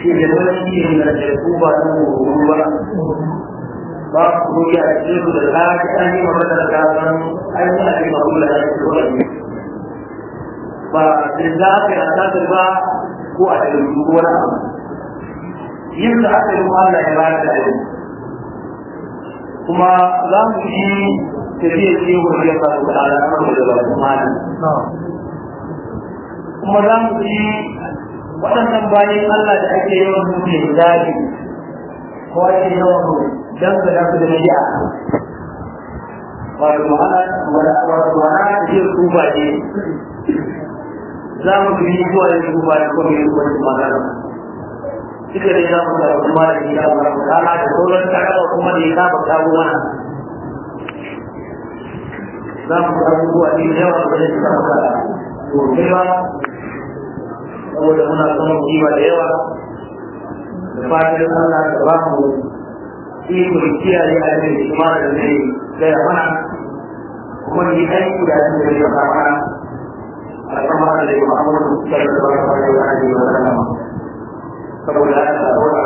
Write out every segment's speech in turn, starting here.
ke da wani shi ne da ku ba da mu ba ba ku ya ce ku da ka ji an yi magana da kan ai mun ake magana da ku ba da za ka yi ta ba ko a cikin duk wani abu yin da aka yi Allah ya ba da kuma za mu yi tafiya ce wani ya faru da alaƙar da ba kuma kuma za mu yi waɗannan bayan Allah da ake yawan mutu da zafi ko ake yawan dangana su da shi'a wato ma'ana wato ma'ana da ke kuba ne za mu bi zuwa yin kuba da kuma yin wani magana duka dai za mu ga kuma da ya ba mu kana da sauran tarawa kuma da ya ba kawo mana za mu ga abubuwa ne da yawa da suka maka to kai ba saboda muna son kima da yawa da fatan Allah da ba mu iko kiyaye a cikin kuma da zai gaya mana kuma ni aiki da zai gaya mana a kuma da Muhammadu sallallahu alaihi wa sallam saboda haka saboda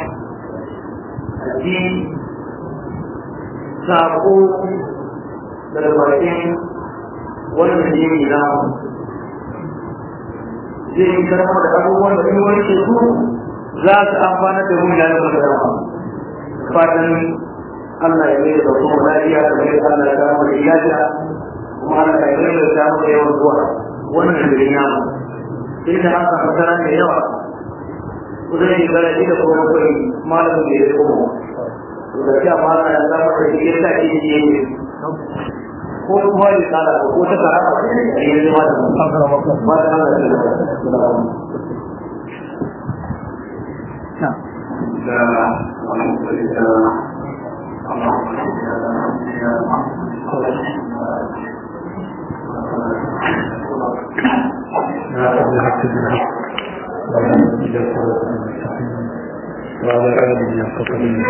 a ji sako daga bakin wannan jini na zai yi karama da abubuwan da in wani su za su amfana da mun yayin da fatan Allah ya mai da kuma lafiya da mai Allah ya kama da lafiya kuma Allah ya mai da ta mu yawan zuwa wannan da ya mu inda an samu tara da yawa kudin yi gara da kuma kai malamin da ya kuma da ya mala ya zama da shi ta ke yi ko kuma ya tsara ko ta tsara ba ne ya yi ma da ba da Allah ya وعلى آله وصحبه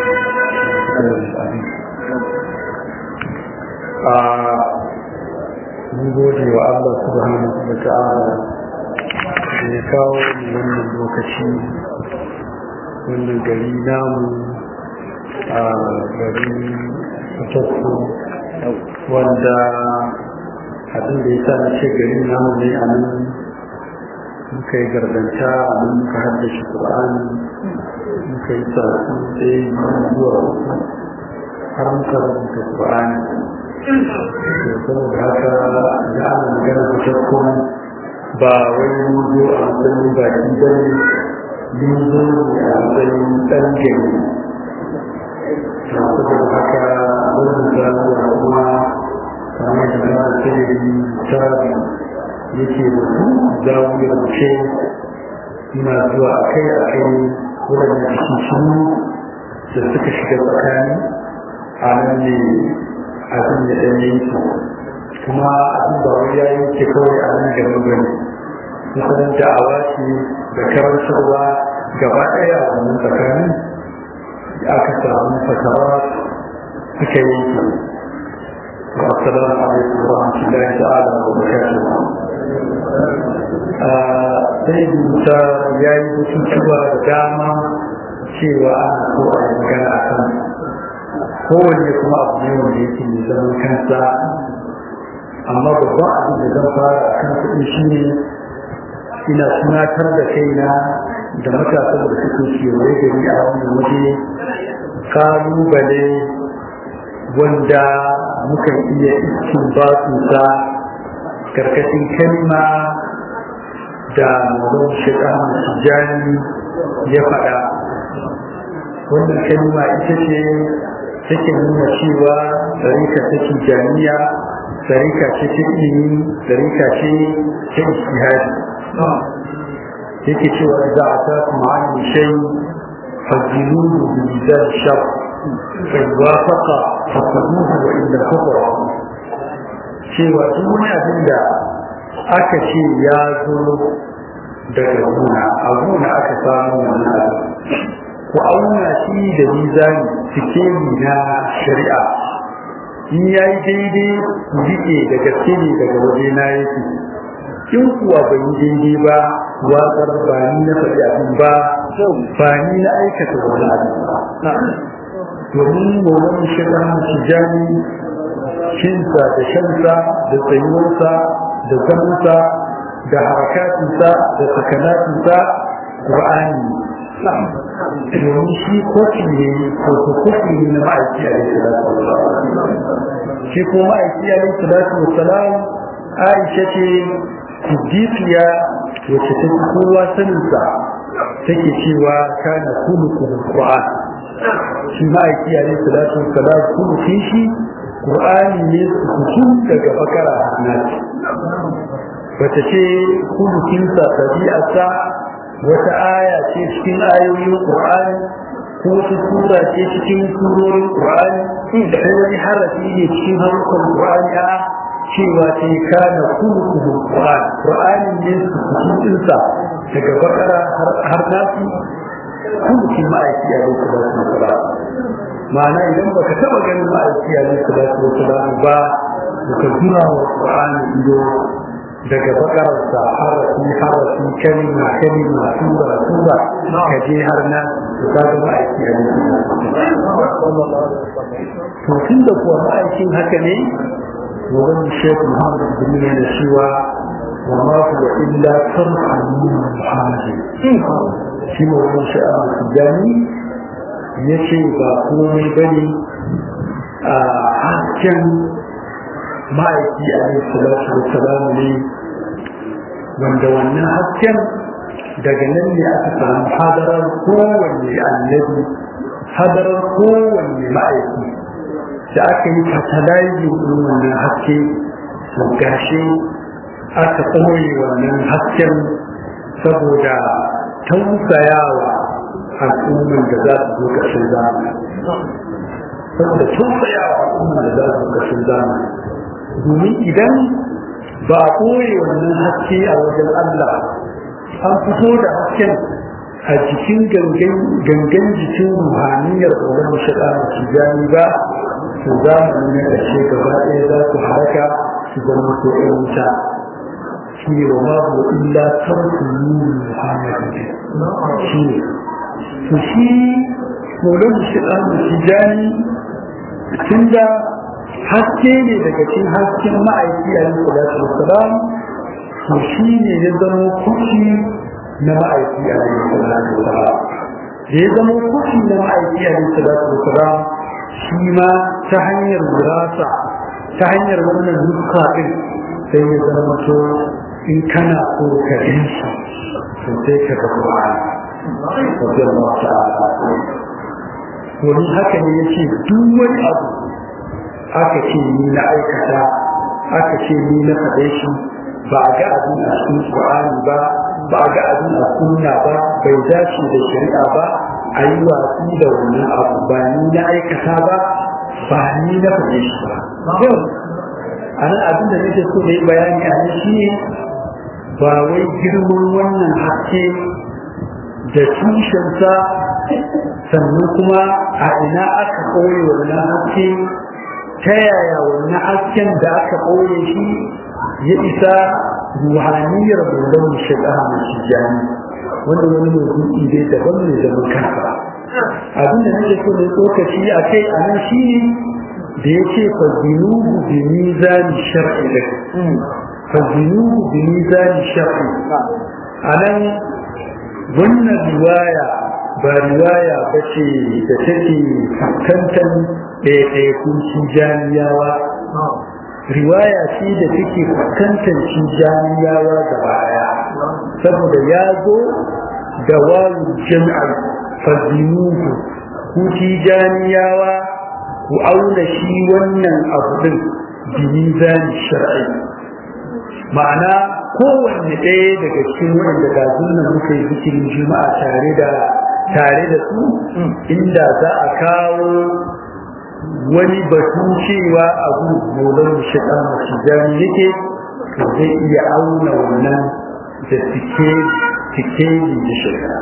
mun gode wa Allah subhanahu wa ta'ala da ya kawo mu wannan lokaci wannan gari namu a garin fitattu wanda abin da ya sa na ce garin namu ne a nan muka yi gardanta a nan muka haddace ƙur'ani muka yi sassu ɗaya zuwa uku har muka rubuta ƙur'ani saboda haka da ana magana fitattu ba wai mun zo a matsayin baki ba ne mun zo ne a matsayin ɗan gari saboda haka wannan zamuwa kuma kamar da na tsiri ta yake da su zawuyar ce ina zuwa a kai a kai waɗanda cikin da suka shiga tsakani a nan ne abin da ɗan yanki kuma abin ba wai ya yanke kawai a nan gaban gani kusan da'awa ce da karantarwa gaba ɗaya a wannan tsakanin aka samu fatawa suka yanke السلام عليكم ورحمة الله تعالى وبركاته sai musa ya yi bututuwa da dama cewa ana so a yi magana a kan kowanne kuma abu ne wanda yake mai zaman kansa amma babban abin da zan fara a kan kuɗi shi ne ina tunatar da kaina da matasan da suke kewaye gari a wannan waje kalubale wanda muka iya iskin batunsa karkashin kalma da mazan shaɗan tijjani ya faɗa wannan kalma ita ce take nuna cewa tsarika ta tijjaniya tsarika ce ta ilimi tsarika ce ta istihadi yake cewa za a ta kuma an shai fajinuhu bi mizan shaf فإن وافق فخذوه وإلا كفر cewa duk wani abin da aka ce ya zo daga gona a gona aka samu wannan abu ku auna shi da mizani sikeli na shari'a in ya yi daidai rike da gaske ne daga waje na yake in kuwa bai yi daidai ba watsar ba ni na faɗi abin ba ba ni na aikata wani abu domin maulan shirin tijani shinsa da shansa da tsayuwarsa da zamansa da harakatinsa da sakanatinsa ƙur'ani domin shi kofi ne ko kofi ne na ma'aiki a yi shi ko ma'aiki a yi salatu wasalam aisha ce siddiqiya wacce ta kowa saninsa take cewa kana kulukul qur'an shi ma'aiki a yi salatu wasalam kulukin shi qur'ani ne su daga bakara nasi wata ce kulukinsa tabi'arsa wata aya ce cikin ayoyin Qur'ani ko wata sura ce cikin surorin Qur'ani ko wani harafi ne cikin harkar Qur'ani a cewa ce kana kullu Qur'ani Qur'ani ne cikin sa daga bakara har nasi kullu ma'aiki a yau da su ma'ana idan baka taba ganin ma'aiki a yau da su ba baka jira wa Qur'ani ido daga bakararsa harafi harafi kalima kalima sura sura ka je har na su ta ga ma'aiki a to tun da kuwa ma'aikin haka ne wurin shekul muhammad bin da cewa wa ma huwa illa tarhamu muhammadin shi ne wurin sha'awar tijani ya ce ba komai bane a hasken ma'aiki a yi salatu da salamu ne wanda wannan hasken daga nan ne aka samu hadarar kowanne annabi hadarar kowanne ma'aiki da aka yi katalaji ɗin wannan haske to gashi aka ɓoye wannan hasken saboda tausayawa al'umman da za su zo ƙarshen zamani saboda tausayawa al'umman da za su zo ƙarshen zamani domin idan ba a ɓoye wannan haske a wajen Allah an fito da hasken a jikin gangan jikin ruhaniyar tsoron mashaɗa da tijani ba su zamani na ƙarshe gaba ɗaya za su haraka su zama ko ɗan wuta shi ne wa ma bu illa tarku nuni muhammadu shi ne to shi tsoron mashaɗa da tijani tun da haske ne daga cikin hasken ma'aiki a yin salatu wasalam to shi ne ya zama kushi na ma'aiki a yin salatu wasalam da ya zama kushi na ma'aiki a yin salatu wasalam shi ma ta hanyar wirasa ta hanyar wannan nuska din sai ya zama to in kana so ka yi shi to sai ka ga Qur'ani radiyallahu ta'ala wani haka ne yace duk wani abu aka ce ni na aikata aka ce ni na faɗe shi ba a ga abin a cikin Qur'ani ba ba a ga abin a sunna ba bai dace da shari'a ba a yi watsi da wannan abu ba ni na aikata ba ba ni na faɗe shi ba yau a nan abin da nake so da yi bayani a nan shi ne ba wai girman wannan haske da tushensa sannan kuma a ina aka koyi wannan haske ta yaya wannan hasken da aka ɓoye shi ya isa ruhaniyar bulan shiga mai shijani wanda wani mai dai daban ne zaman kansa abin da nake so da tsokaci a kai a nan shi ne da ya ce fa zinubu bi mizani shar'i da fa zinubu bi mizani shar'i a nan wannan riwaya ba riwaya ba ce da take fuskantar ɗaiɗaikun cijaniyawa riwaya ce da take fuskantar cijaniyawa da baya saboda ya zo da wawu jam'ar fazinuhu ku tijaniyawa ku auna shi wannan abu din binizani shar'i ma'ana kowanne ɗaya daga cikin waɗanda ga sunan muka yi zikirin juma'a tare da tare da su inda za a kawo wani batu cewa abu molar shiga masu jami yake to zai iya auna wannan da tike tike da shiga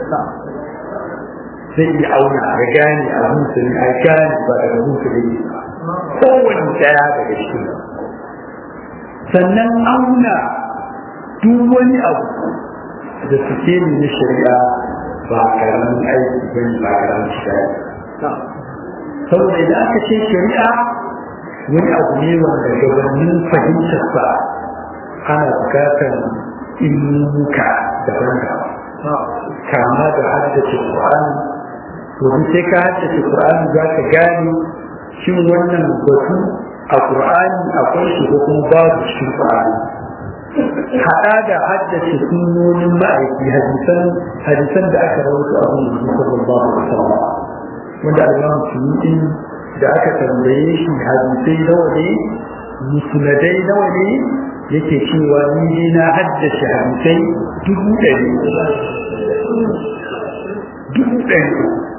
zai iya auna a gane a musulun a gane ba daga musulun kowane daya daga cikin sannan auna duk wani abu da suke ne na shari'a ba karamin aiki ba ne ba karamin shiga saboda idan aka ce shari'a wani abu ne wanda gabanin fahimtar sa ana bukatar ilmuka daban-daban kama da haddace Qur'ani domin sai ka haddace Qur'ani za ka gane shin wannan batu a Qur'ani akwai shi ko kuma babu cikin Qur'ani haɗa da haddace sunnonin ma'aiki hadisan hadisan da aka rawaito a wannan sallallahu alaihi wasallam wanda Allah Suyuti da aka tambaye shi hadisai nawa ne musnadai nawa ne yake cewa ni ne na haddace hadisai dubu ɗari dubu ɗari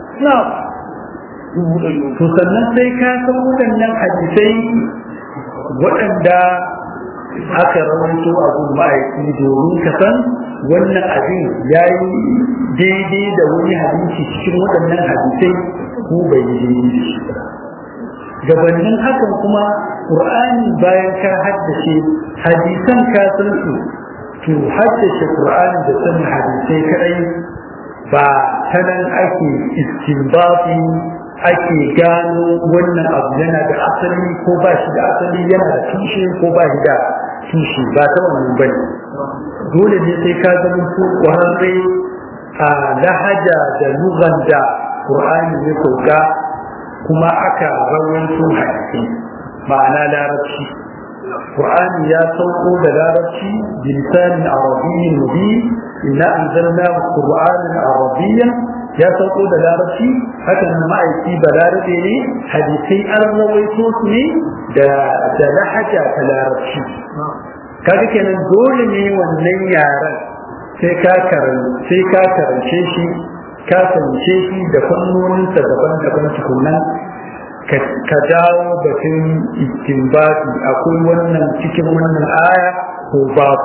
to sannan sai ka san waɗannan hadisai waɗanda aka rawaito a gun ma'aiki domin ka san wannan abin ya yi daidai da wani hadisi cikin waɗannan hadisai ko bai yi daidai da shi ba gabanin hakan kuma ƙur'ani bayan ka haddace hadisan ka san su to haddace ƙur'ani da sanin hadisai kadai ba ta nan ake istinbafi ake gano wannan abu yana da asali ko ba shi da asali yana da tushe ko ba shi da tushe ba ta wannan bane dole ne sai ka zama ko ƙwararre a lahaja da lugan da ƙur'ani ya sauka kuma aka rawaito hadisi ma'ana larabci Qur'ani ya sauko da larabci bilisanin arabiyyin mubin inna anzalna qur'anan arabiyyan ya sauko da larabci haka nan ma'aiki balarabe ne hadisai an rawaito su ne da da lahaja ta larabci kaga kenan dole ne wannan yaran sai ka karance sai ka karance shi ka fahimce shi da fannoninsa daban-daban tukunan ka dawo batun istinbati akwai wannan cikin wannan aya ko babu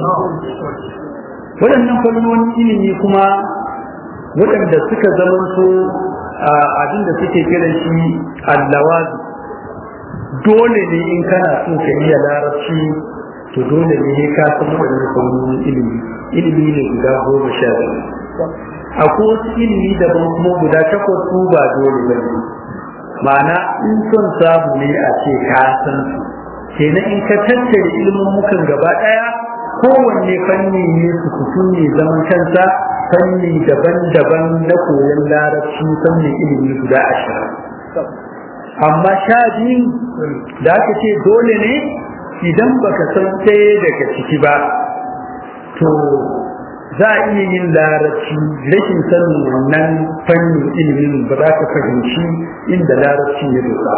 waɗannan fannonin ilimi kuma waɗanda suka zamanto abinda suke kira shi allawazi dole ne in kana so ka iya larabci to dole ne ka san waɗannan fannonin ilimi ilimi ne guda goma sha biyu akwai wasu ilimi daban kuma guda takwas su ba dole ba ne ma'ana in son samu ne a ce ka san su kenan in ka tattare ilimin mukan gaba ɗaya kowanne fanni ne su kusu ne zaman kansa fanni daban-daban na koyon larabci fannin ilimi guda ashirin amma sha biyu da aka ce dole ne idan baka san ɗaya daga ciki ba to za a iya yin larabci rashin sanin wannan fannin ilimin ba za ka fahimci inda larabci ya dosa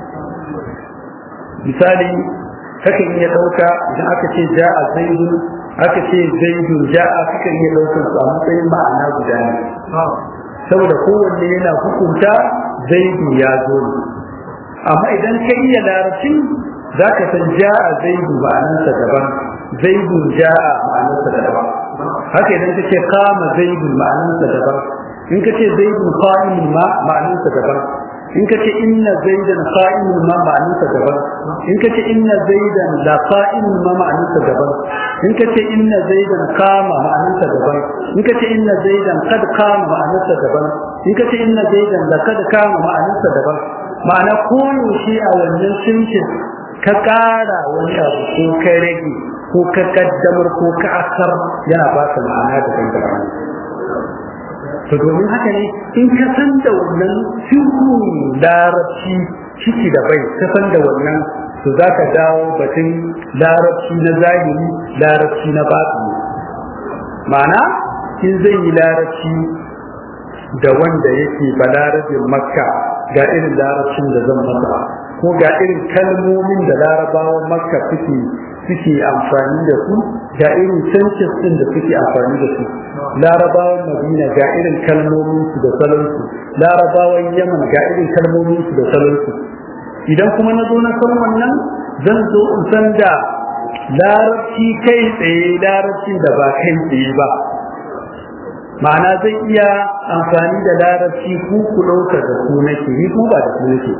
misali kakan iya ɗauka idan aka ce ja a zaidun aka ce zaidun ja a kakan iya ɗaukar su a matsayin ma'ana guda ne saboda kowanne yana hukunta zaidu ya zo ne amma idan ka iya larabcin za ka san ja a zaidu ma'anarsa daban zaidun ja a ma'anarsa daban haka idan ka ce kama zaidun ma'anarsa daban in ka ce zaidun qa'imun ma ma'anarsa daban in ka ce inna zaidan qa'imun ma ma'anarsa daban in ka ce inna zaidan la qa'imun ma ma'anarsa daban in ka ce inna zaidan qama ma'anarsa daban in ka ce inna zaidan qad qama ma'anarsa daban in ka ce inna zaidan la qad qama ma'anarsa daban ma'ana koyaushe a wannan sunkin ka ƙara wani abu ko ka rage ko ka kaddamar ko ka asar yana ba ka ma'ana da daban to domin haka ne in ka san da wannan sirrin larabci ciki da bai ka san da wannan to za ka dawo batun larabci na zahiri larabci na batini ma'ana in zai yi larabci da wanda yake balarabin makka ga irin larabcin da zan masa ko ga irin kalmomin da larabawan makka suke suke amfani da su ga irin census din da suke amfani da su larabawan madina ga irin kalmomin su da salon su larabawan yaman ga irin kalmomin su da salon su idan kuma na zo na san wannan zan zo in san da larabci kai tsaye larabcin da ba kai tsaye ba ma'ana zai iya amfani da larabci ku ku ɗauka da ku nake ni ko ba da ku nake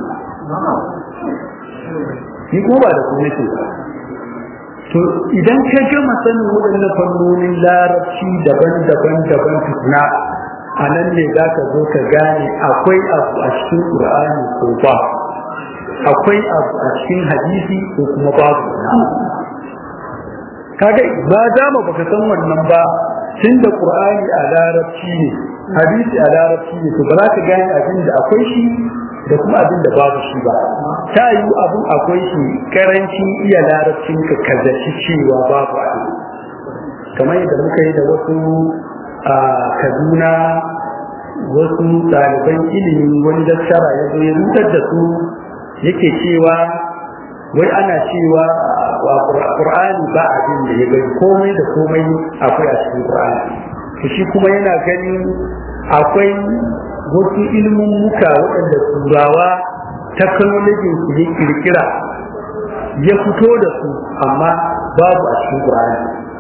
ni ko ba da ku nake ba to idan ka gama sanin waɗannan fannonin larabci daban-daban daban tukuna a nan ne za ka zo ka gane akwai abu a cikin ƙur'ani ko ba akwai abu a cikin hadisi ko kuma babu kaga ba dama baka san wannan ba tun da ƙur'ani a larabci ne hadisi a larabci ne to ba za ka gane abin da akwai shi da kuma abin da babu shi ba ta yi abin akwai shi karancin iya larabcin ka kazaci cewa babu abin kamar yadda muka yi da wasu a kaduna wasu ɗaliban ilimi wani dattara ya zo ya rutar da su yake cewa wai ana cewa wa qur'ani ba abin da ya gani komai da komai akwai a cikin qur'ani to shi kuma yana ganin akwai wasu ilimin muka waɗanda turawa technology su ya kirkira ya fito da su amma babu a cikin qur'ani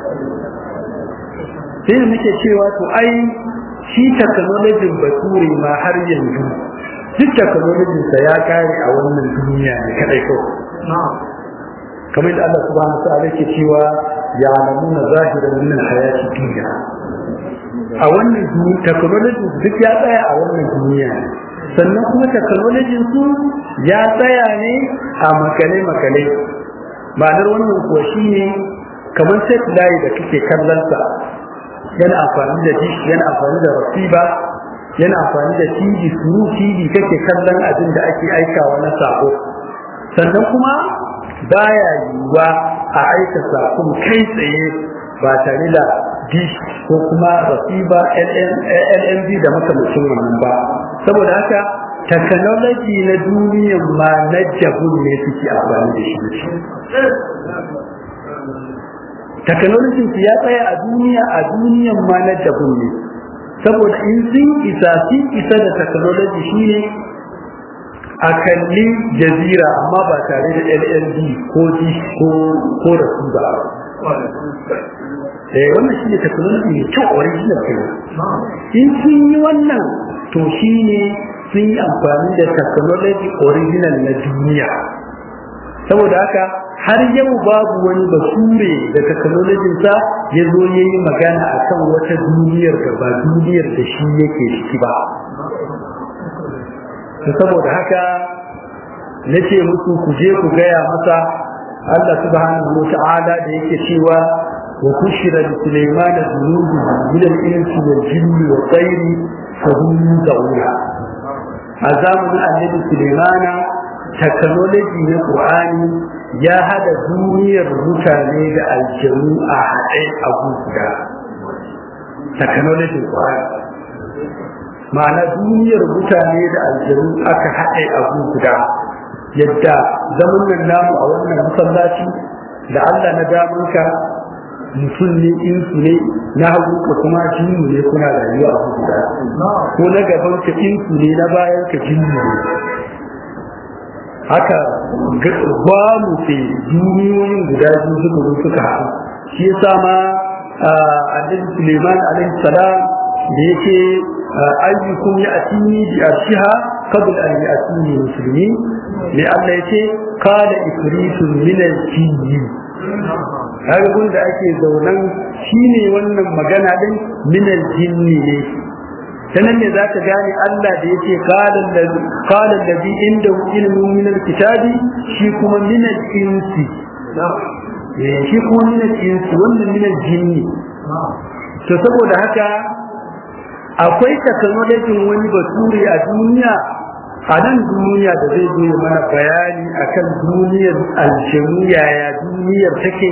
sai da muke cewa to ai shi technology bature ma har yanzu duk technology sa ya kare a wannan duniya ne kadai kawai kamar da Allah subhanahu wa ta'ala yake cewa ya alamuna zahiran min hayati dunya a wannan duniya technology duk ya tsaya a wannan duniya ne sannan kuma technology su ya tsaya ne a makale makale ma'anar wannan kuwa shine kamar satellite da kake kallon sa yana amfani da dish yana amfani da rasiba yana amfani da tv suru tv kake kallon abin da ake aikawa na sako sannan kuma baya yiwuwa a aika sakon kai tsaye ba tare da dish ko kuma rasiba lmb da makamacin wannan ba saboda haka technology na duniyan ma na jabun ne suke amfani da shi technology su ya tsaya a duniya a duniyan ma na jabun ne saboda in sun isa sun isa da technology shine a kalli jazira amma ba tare da LLD ko D ko ko da su ba eh wannan shine technology ne kyau original kenan in sun yi wannan to shine sun yi amfani da technology original na duniya saboda haka har yau babu wani basure da technologin sa ya zo ya yi magana a kan wata duniyar da ba duniyar da shi yake ciki ba saboda haka na ce musu ku je ku gaya masa Allah subhanahu wa ta'ala da yake cewa wa kushira li Sulaiman dhunubu min al-insi wal jinni wa tayri fa hum yuzawuna a zamanin annabi Sulaimana technology na Qur'ani ya hada duniyar mutane da aljanu a haɗe a guda technology Qur'ani ma'ana duniyar mutane da aljanu aka haɗe a guda yadda zaman nan namu a wannan masallaci da Allah na damanka mutum ne insu ne na hagu ka kuma jinnu ne kuna rayuwa a guda ko na gaban ka insu ne na bayan ka jinnu ne haka ba mu ce duniyoyin guda biyu suka zo suka haɗu shi yasa ma annabi Suleiman alaihi salam da yake ayyukum ya atini bi arshiha qabl an ya'tini muslimi ne Allah yace qala ifritun min al-jinni kaga gun da ake zaunan shine wannan magana din min al-jinni ne sanan ne zaka gane Allah da yake qala qala alladhi indahu ilmun min al-kitabi shi kuma min al-insi shi kuma min al-insi wannan min al-jinni to saboda haka akwai technology wani basuri a duniya a nan duniya da zai zo mana bayani akan duniyar aljanu yaya duniyar take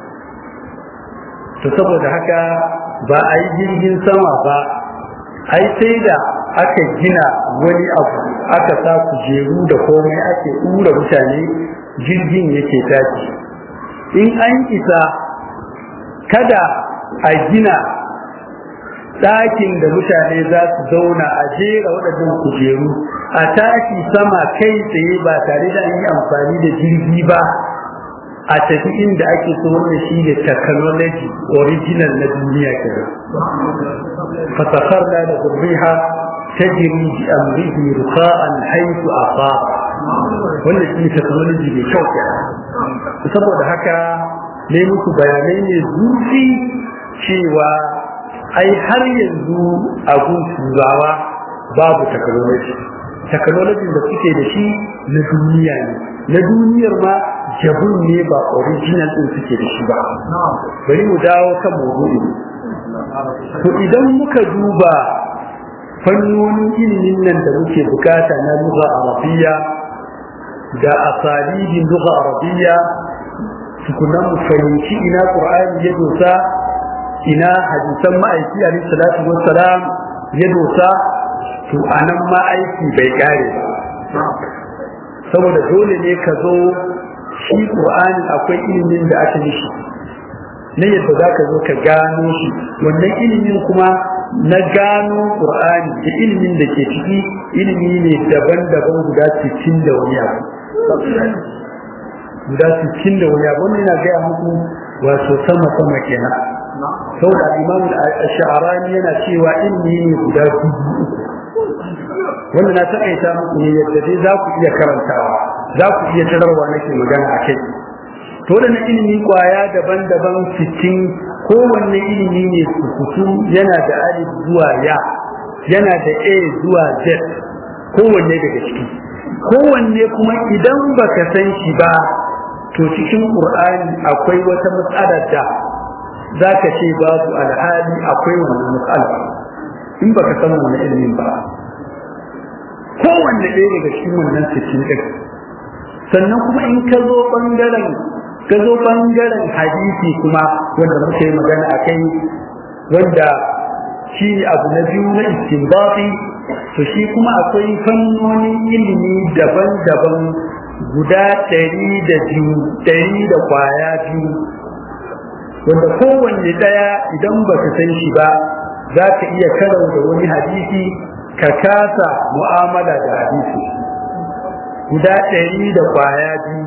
to saboda haka ba a yi jirgin sama ba ai sai da aka gina wani abu aka sa kujeru da komai ake ɗura mutane jirgin yake tashi in an isa kada a gina ɗakin da mutane za su zauna a jera waɗannan kujeru a tashi sama kai tsaye ba tare da an yi amfani da jirgi ba a tafi inda ake so wannan shi ne technology original na duniya kenan fasakarna da zurriha tajri bi amrihi ruqa'an haythu asaba wannan shi ne technology mai kyau kenan saboda haka ne muku bayanai ne zurfi cewa ai har yanzu a gun turawa babu technology technology da suke da shi na duniya ne na duniyar ma jabun ne ba original din suke da shi ba bari mu dawo kan maudu'i to idan muka duba fannonin ilimin nan da muke bukata na lugha arabiyya da asalibin lugha arabiyya tukunan mu fahimci ina qur'ani ya dosa ina hadisan ma'aiki alaihi salatu wassalam ya dosa to anan ma aiki bai kare ba saboda dole ne ka zo shi qur'ani akwai ilimin da aka yi shi na yadda za ka zo ka gano shi wannan ilimin kuma na gano qur'ani da ilimin da ke ciki ilimi ne daban-daban guda cikin da wani abu guda cikin da wani abu wannan yana gaya muku wato sama-sama kenan saboda imam al-sha'rani yana cewa ilimi ne guda dubu uku wanda na taƙaita muku ne yadda dai za ku iya karantawa za ku iya tararwa nake magana a kai to da ilimi kwaya daban-daban cikin kowanne ilimi ne sukutu yana da alif zuwa ya yana da a zuwa z kowanne daga ciki kowanne kuma idan baka san shi ba to cikin qur'ani akwai wata matsalar da zaka ce babu alhali akwai wannan matsala in baka san wannan ilimin ba kowanne ɗaya daga cikin wannan cikin ɗin sannan kuma in ka zo ɓangaren ka zo ɓangaren hadisi kuma wanda muka yi magana a kai wanda shi abu na biyu na istinbati to shi kuma akwai fannonin ilimi daban-daban guda ɗari da biyu ɗari da kwaya biyu wanda kowanne ɗaya idan ba ka san shi ba za ka iya karau da wani hadisi ka kasa mu'amala da hadisi guda ɗari da kwaya biyu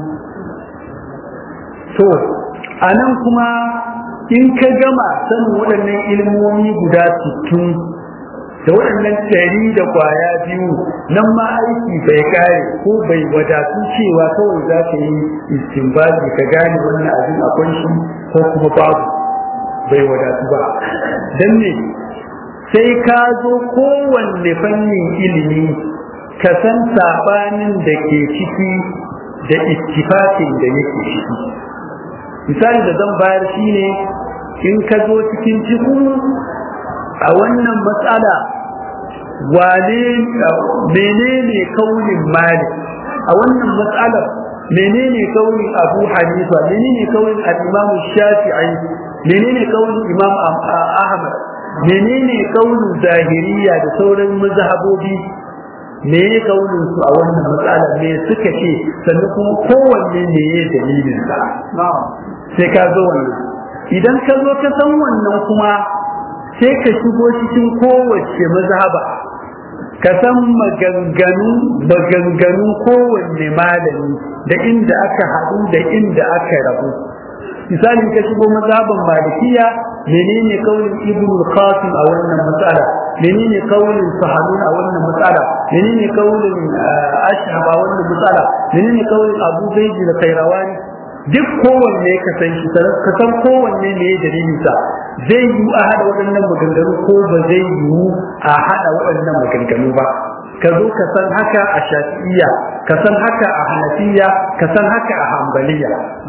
to a nan kuma in ka gama sanin waɗannan ilmomi guda sittin da waɗannan ɗari da kwaya biyu nan ma aiki bai kare ko bai wadatu cewa kawai za ka yi istinbazi ka gane wannan abin akwai shi ko kuma babu bai wadatu ba don ne sai ka zo kowanne fannin ilimi ka san sabanin da ke ciki da ittifaqin da yake ciki misali da zan bayar shine in ka zo cikin cikin a wannan matsala wane menene kaunin malik a wannan matsalar menene kaunin abu hanifa menene kaunin al-imam shafi'i menene kaunin imam ahmad menene kaunin zahiriya da sauran mazhabobi me ya kaunin su a wannan matsala me suka ce sannan kuma kowanne ne ya dalilin sa sai ka zo wannan idan ka zo ka san wannan kuma sai ka shigo cikin kowace mazhaba ka san maganganu maganganun kowanne malami da inda aka haɗu da inda aka rabu misali ka shigo mazhaban malikiya menene kaulin ibn al-qasim a wannan matsala menene kaulin sahanun a wannan matsala menene kaulin ashab a wannan matsala menene kaulin abu zaidi da kairawani duk kowanne ka san shi ka san kowanne ne ya dalilin sa zai yi a hada waɗannan maganganu ko ba zai yi a hada waɗannan maganganu ba ka zo ka san haka a shafi'iyya ka san haka a hanafiya ka san haka a hambaliya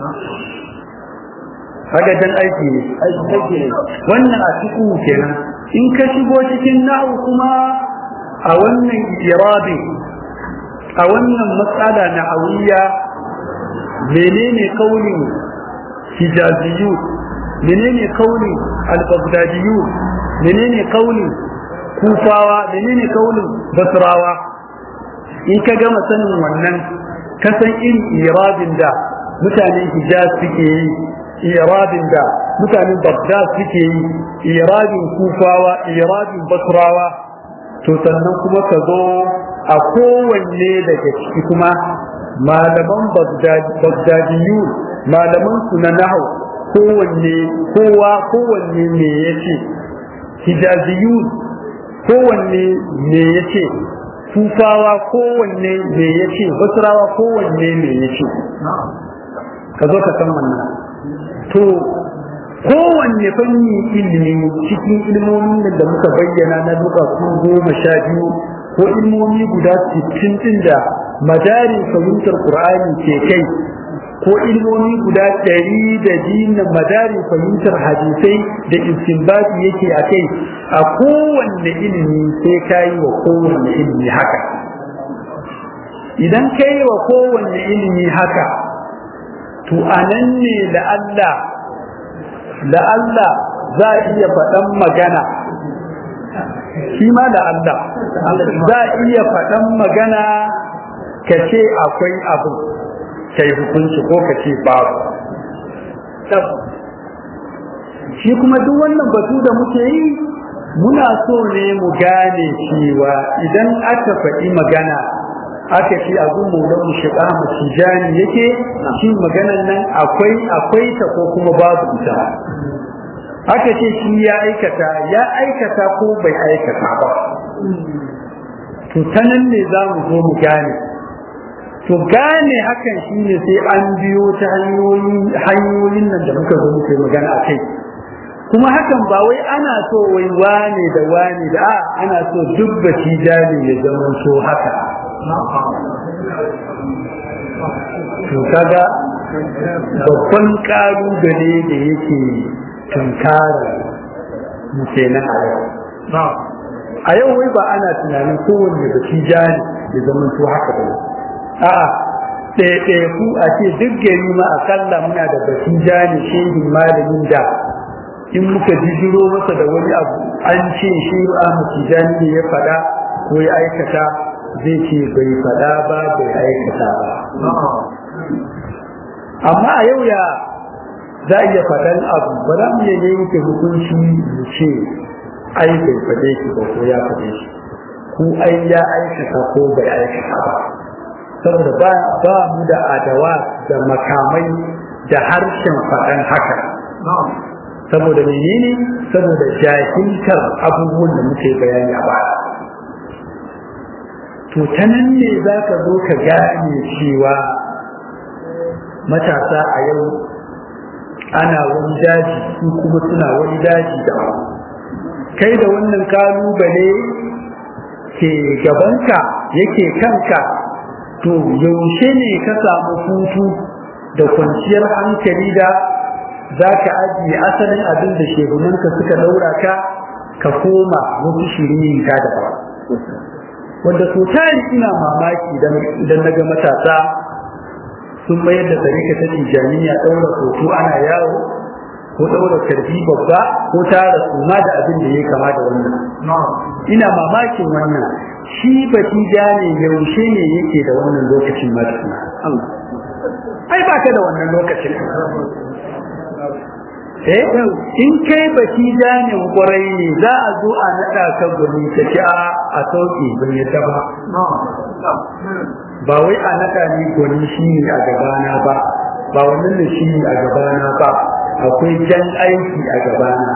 kaga dan aiki ne aiki ne wannan a cikin kenan in ka shigo cikin na'u kuma a wannan irabi a wannan matsala na awiya menene kaulin hijaziyu menene kaulin al-baghdadiyu menene kaulin kufawa menene kaulin basrawa in ka gama sanin wannan ka san irin irabin da mutanen hijaz suke yi irabin da mutanen baghdad suke yi irabin kufawa irabin basrawa to sannan kuma ka zo a kowanne daga ciki kuma malaman bagdadiyu malaman su na nahu kowanne kowa kowanne me yace hijaziyu kowanne me yace kufawa kowanne me yace basrawa kowanne me yace ka zo ka san wannan to kowanne fanni ilimi cikin ilmomin da muka bayyana na duka su goma sha biyu ko ilmomi guda sittin din da madarin fahimtar qur'ani ke kai ko ilmomi guda ɗari da biyu madarin fahimtar hadisai da istinbati yake a kai a kowanne ilimi sai ka yi wa kowanne ilimi haka idan ka yi wa kowanne ilimi haka to a nan ne da Allah da Allah za a iya faɗan magana shi ma da Allah za a iya faɗan magana ka ce akwai abu kai hukunci ko ka ce babu shi kuma duk wannan batu da muke yi muna so ne mu gane cewa idan aka faɗi magana aka ce abu maulan mu shiga mu tijani yake shi maganan nan akwai akwai ta ko kuma babu ita aka ce shi ya aikata ya aikata ko bai aikata ba to ta nan ne za mu zo mu gane to gane hakan shi ne sai an biyo ta hanyoyin nan da muka zo muka magana a kai kuma hakan ba wai ana so wai wane da wane da a ana so duk baci jari ya zama so haka to kaga babban kalubale da yake tunkara mu kenan a yau a yau wai ba ana tunanin kowanne baci jari ya zama so haka ba a'a ɗaiɗaiku a ce duk gari ma akalla muna da baci jani shehin malamin da in muka jijiro masa da wani abu an ce shi Ahmad Tijani ne ya faɗa ko ya aikata zai ce bai faɗa ba bai aikata ba amma a yau ya za a iya faɗan abu ba za mu iya yanke hukunci mu ce ai bai faɗe shi ba ko ya faɗe shi ko ai ya aikata ko bai aikata ba saboda ba ba mu da adawa da makamai da harshen faɗan haka saboda menene saboda jahiltar abubuwan da muke bayani a baya to ta nan ne za ka zo ka gane cewa matasa a yau ana wani daji su kuma suna wani daji da kai da wannan kalubale ke gabanka yake kanka to yaushe ne ka samu hutu da kwanciyar hankali da za ka ajiye asalin abin da shehunanka suka daura ka ka koma wasu shirin ka da wanda so tari ina mamaki idan na ga matasa sun mayar da tsarika ta tijaniya ɗaura hoto ana yawo ko ɗaura karfi babba ko tara suma da abin da ya kama da wannan ina mamakin wannan shi batija ne yaushe ne yake da wannan lokacin matuna ai ba ka da wannan lokacin eh in kai baki janin kwarai ne za a zo a naɗa ka gani ta ci a a sauƙi ban yadda ba ba wai a naɗa ni gwani shi ne a gabana ba ba wannan da shi ne a gabana ba akwai jan aiki a gabana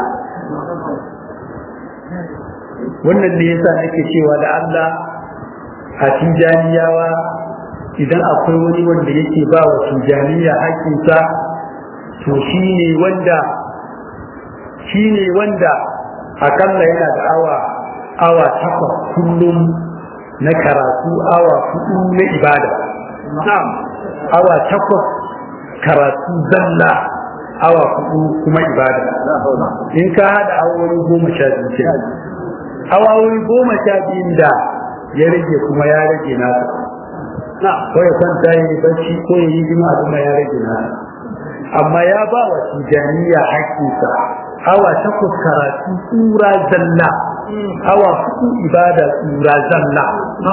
wannan ne yasa nake cewa da Allah a tijaniyawa idan akwai wani wanda yake ba wa tijaniya haƙƙinsa to shi ne wanda shi ne wanda akalla yana da awa awa takwas kullum na karatu awa hudu na ibada awa takwas karatu zalla awa hudu kuma ibada in ka hada awoyi goma sha biyu ce awoyi goma sha biyun da ya rage kuma ya rage nasa ko ya kwanta ya yi bacci ko ya yi jima kuma ya rage nasa amma ya ba wa tijaniya haƙƙinsa awa takwas karatu tsura zalla awa hudu ibada tsura zalla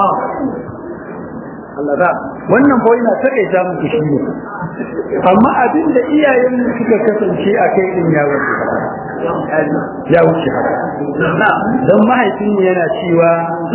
wannan kawai na taƙaita muku shi ne amma abin da iyayen suka kasance a kai din ya wuce ya wuce haka don mahaifinmu yana cewa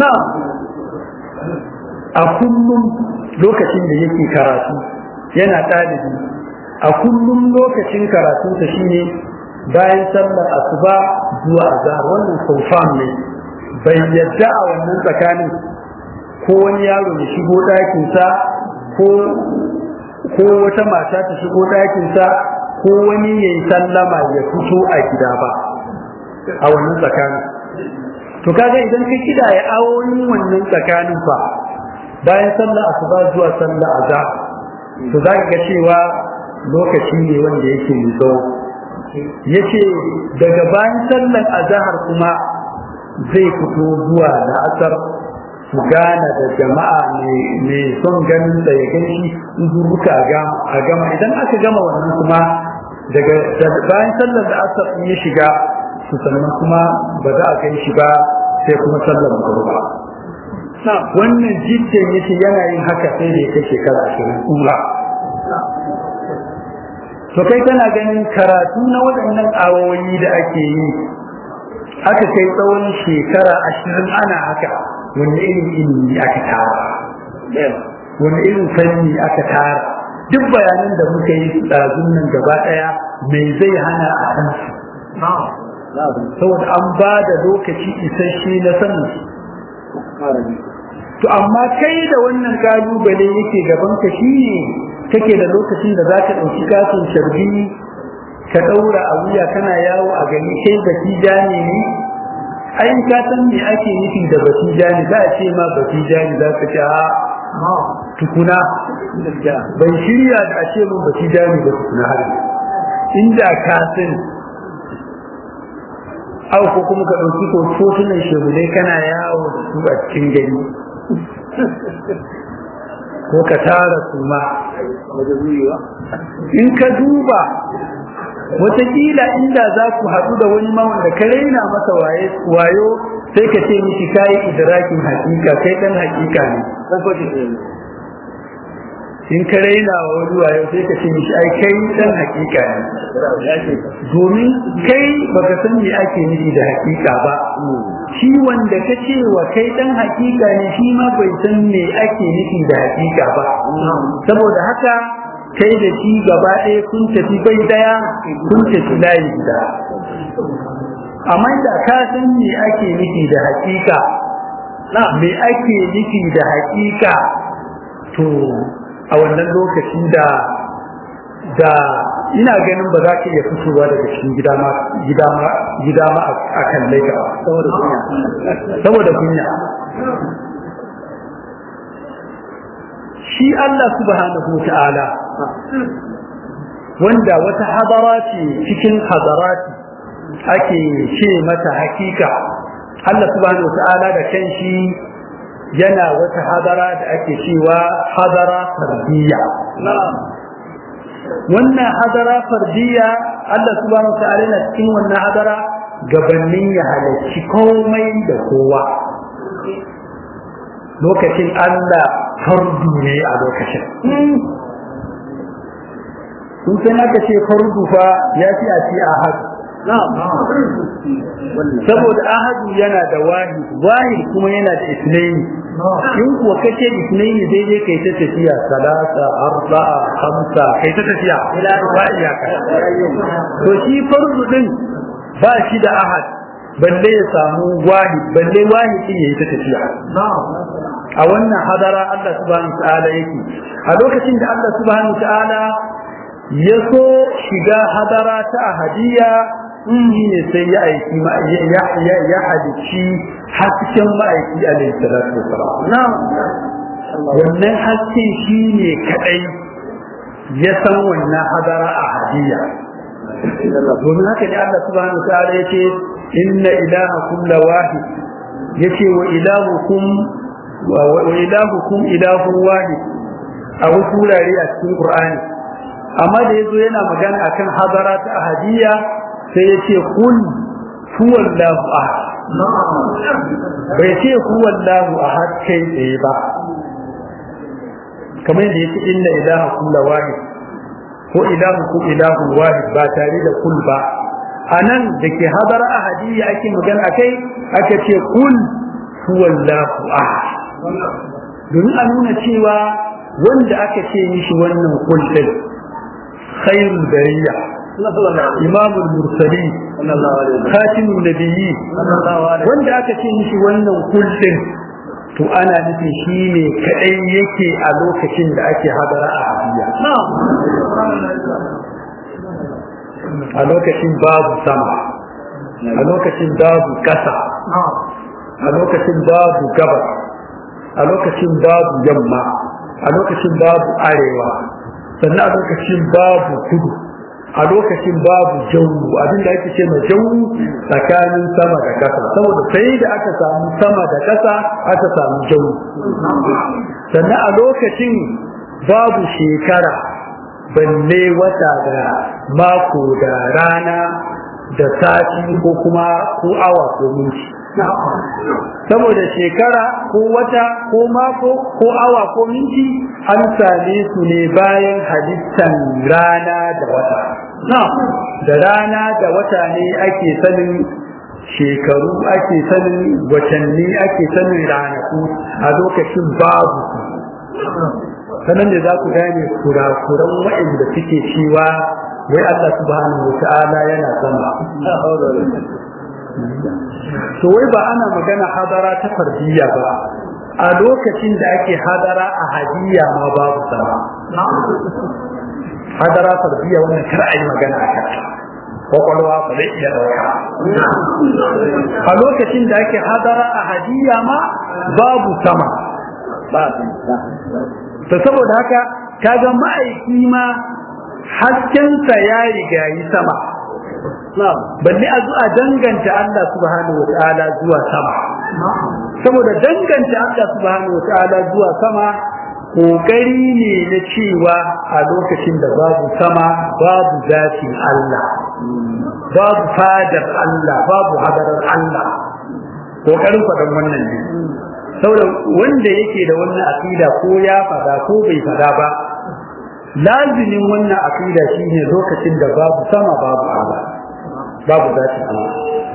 a kullum lokacin da yake karatu yana ɗalibi a kullum lokacin karatunsa shine bayan sallar asuba zuwa azhar wannan confirm ne bai yadda a wannan tsakanin ko wani yaro ya shigo ɗakinsa ko ko wata mata ta shigo ɗakinsa ko wani ya yi sallama ya fito a gida ba a wannan tsakanin to kaga idan ka kida ya awoyin wannan tsakanin fa bayan sallah asuba zuwa sallah azhar to za ka ga cewa lokaci ne wanda yake mai tsawo yace daga bayan sallar azhar kuma zai fito zuwa la'asar su gana da jama'a mai son ganin da ya gan shi zuruka a gama idan aka gama wannan kuma daga bayan sallar da asar ya shiga su sannan kuma ba za a kai shi ba sai kuma sallar magruba wannan jiddan yace yana yin haka sai da ya kai shekara ashirin kula to kai kana ganin karatu na waɗannan awoyi da ake yi aka kai tsawon shekara ashirin ana haka wani irin ilimi aka tara wani irin fanni aka tara duk bayanan da muka yi ɗazun nan gaba ɗaya mai zai hana a san su saboda an ba da lokaci isasshe na sanin su to amma kai da wannan kalubale yake gaban ka shine kake da lokacin da zaka ɗauki katin sharbi ka ɗaura a wuya kana yawo a gani kai baki jani ne ai ka san me ake nufi da baki jani za a ce ma baki jani za ka ce a tukuna ban shirya da a ce mun baki jani ba tukuna har inda ka san au ko kuma ka ɗauki ko fotunan shehunai kana yawo da su a cikin gari ko ka tara su ma in ka duba wataƙila inda za ku haɗu da wani ma wanda ka raina masa wayo sai ka ce mishi kayi idrakin hakika kai ɗan hakika ne in ka raina wa wani wayo sai ka ce mishi ai kai ɗan hakika ne domin kai baka san me ake nufi da hakika ba shi wanda ka ce wa kai ɗan hakika ne shi ma bai san me ake nufi da hakika ba saboda haka kai da shi gaba ɗaya kun tafi bai daya kun tafi layi guda amma da ka san me ake nufi da hakika me ake nufi da hakika to a wannan lokaci da da ina ganin ba za ka iya fitowa daga cikin gida ma gida ma gida ma a kan laika saboda kunya saboda kunya shi Allah subhanahu ta'ala wanda wata hadara ce cikin hadarati ake ce mata hakika Allah subhanahu ta'ala da kanshi yana wata hadara da ake cewa hadara fardiyya wannan hadara fardiyya Allah subhanahu ta'ala yana cikin wannan hadara gabanin ya halarci komai da kowa lokacin Allah fardu ne a lokacin sun san aka ce fardu fa ya fi a ce ahadu saboda ahadu yana da wahid wahid kuma yana da isnaini in kuwa kace isnaini daidai kai ta tafiya salasa arba'a hamsa kai ta tafiya ba iyaka to shi fardu din ba shi da ahad balle ya samu wahid balle wahid din yayi ta tafiya a wannan hadara Allah subhanahu ta'ala yake a lokacin da Allah subhanahu ta'ala ya so shiga hadara ta ahadiyya shi ne sai ya aiki ya hadici hasken ma'aiki alaihi salatu wasalam wannan hasken shi ne kadai ya san wannan hadara ahadiyya domin haka ne Allah subhanahu ta'ala yace inna ilahakum lawahid yace wa ilahukum wa ilahukum ilahun wahid a wasu wurare a cikin Qur'ani amma da yazo yana magana akan hadara ta ahadiyya sai yace kul huwallahu ahad bai ce huwallahu ahad kai tsaye ba kamar da yace inna ilahakum lawahid ko ilahukum ilahun wahid ba tare da kul ba anan da ke hadara ahadiyya ake magana akai aka ce kul huwallahu ahad domin a nuna cewa wanda aka ce mishi wannan kullum khairul bariya imamul mursali khatimul nabiyyi wanda aka ce mishi wannan kullum to ana nufin shi ne kadai yake a lokacin da ake hadara a hadiya a lokacin babu sama a lokacin babu ƙasa a lokacin babu gabas a lokacin babu yamma a lokacin babu arewa sannan a lokacin babu kudu a lokacin babu jawu abinda ake ce ma jawu tsakanin sama da ƙasa saboda sai da aka samu sama da ƙasa aka samu jawu sannan a lokacin babu shekara balle wata da mako da rana da sati ko kuma ko awa ko minti saboda shekara ko wata ko mako ko awa ko minti an same su ne bayan halittan rana da wata da rana da wata ne ake sanin shekaru ake sanin watanni ake sanin ranaku a lokacin babu sanan da za ku gane kurakuran waɗanda suke cewa wai Allah subhanahu wa ta'ala yana sama to wai ba ana magana hadara ta fardiyya ba a lokacin da ake hadara a hadiyya ma babu sama hadara fardiyya wannan kar a yi magana a kanta kwakwalwa ba zai iya ɗauka a lokacin da ake hadara a hadiyya ma babu sama to saboda haka kaga ma'aiki ma haskensa ya riga yi sama balle a zuwa danganta Allah subhanahu wa ta'ala zuwa sama saboda danganta Allah subhanahu wa ta'ala zuwa sama kokari ne na cewa a lokacin da babu sama babu zatin Allah babu fadar Allah babu hadarar Allah kokarin faɗan wannan ne saboda wanda yake da wannan aqida ko ya fada ko bai fada ba lazimin wannan aqida shine lokacin da babu sama babu Allah babu zati Allah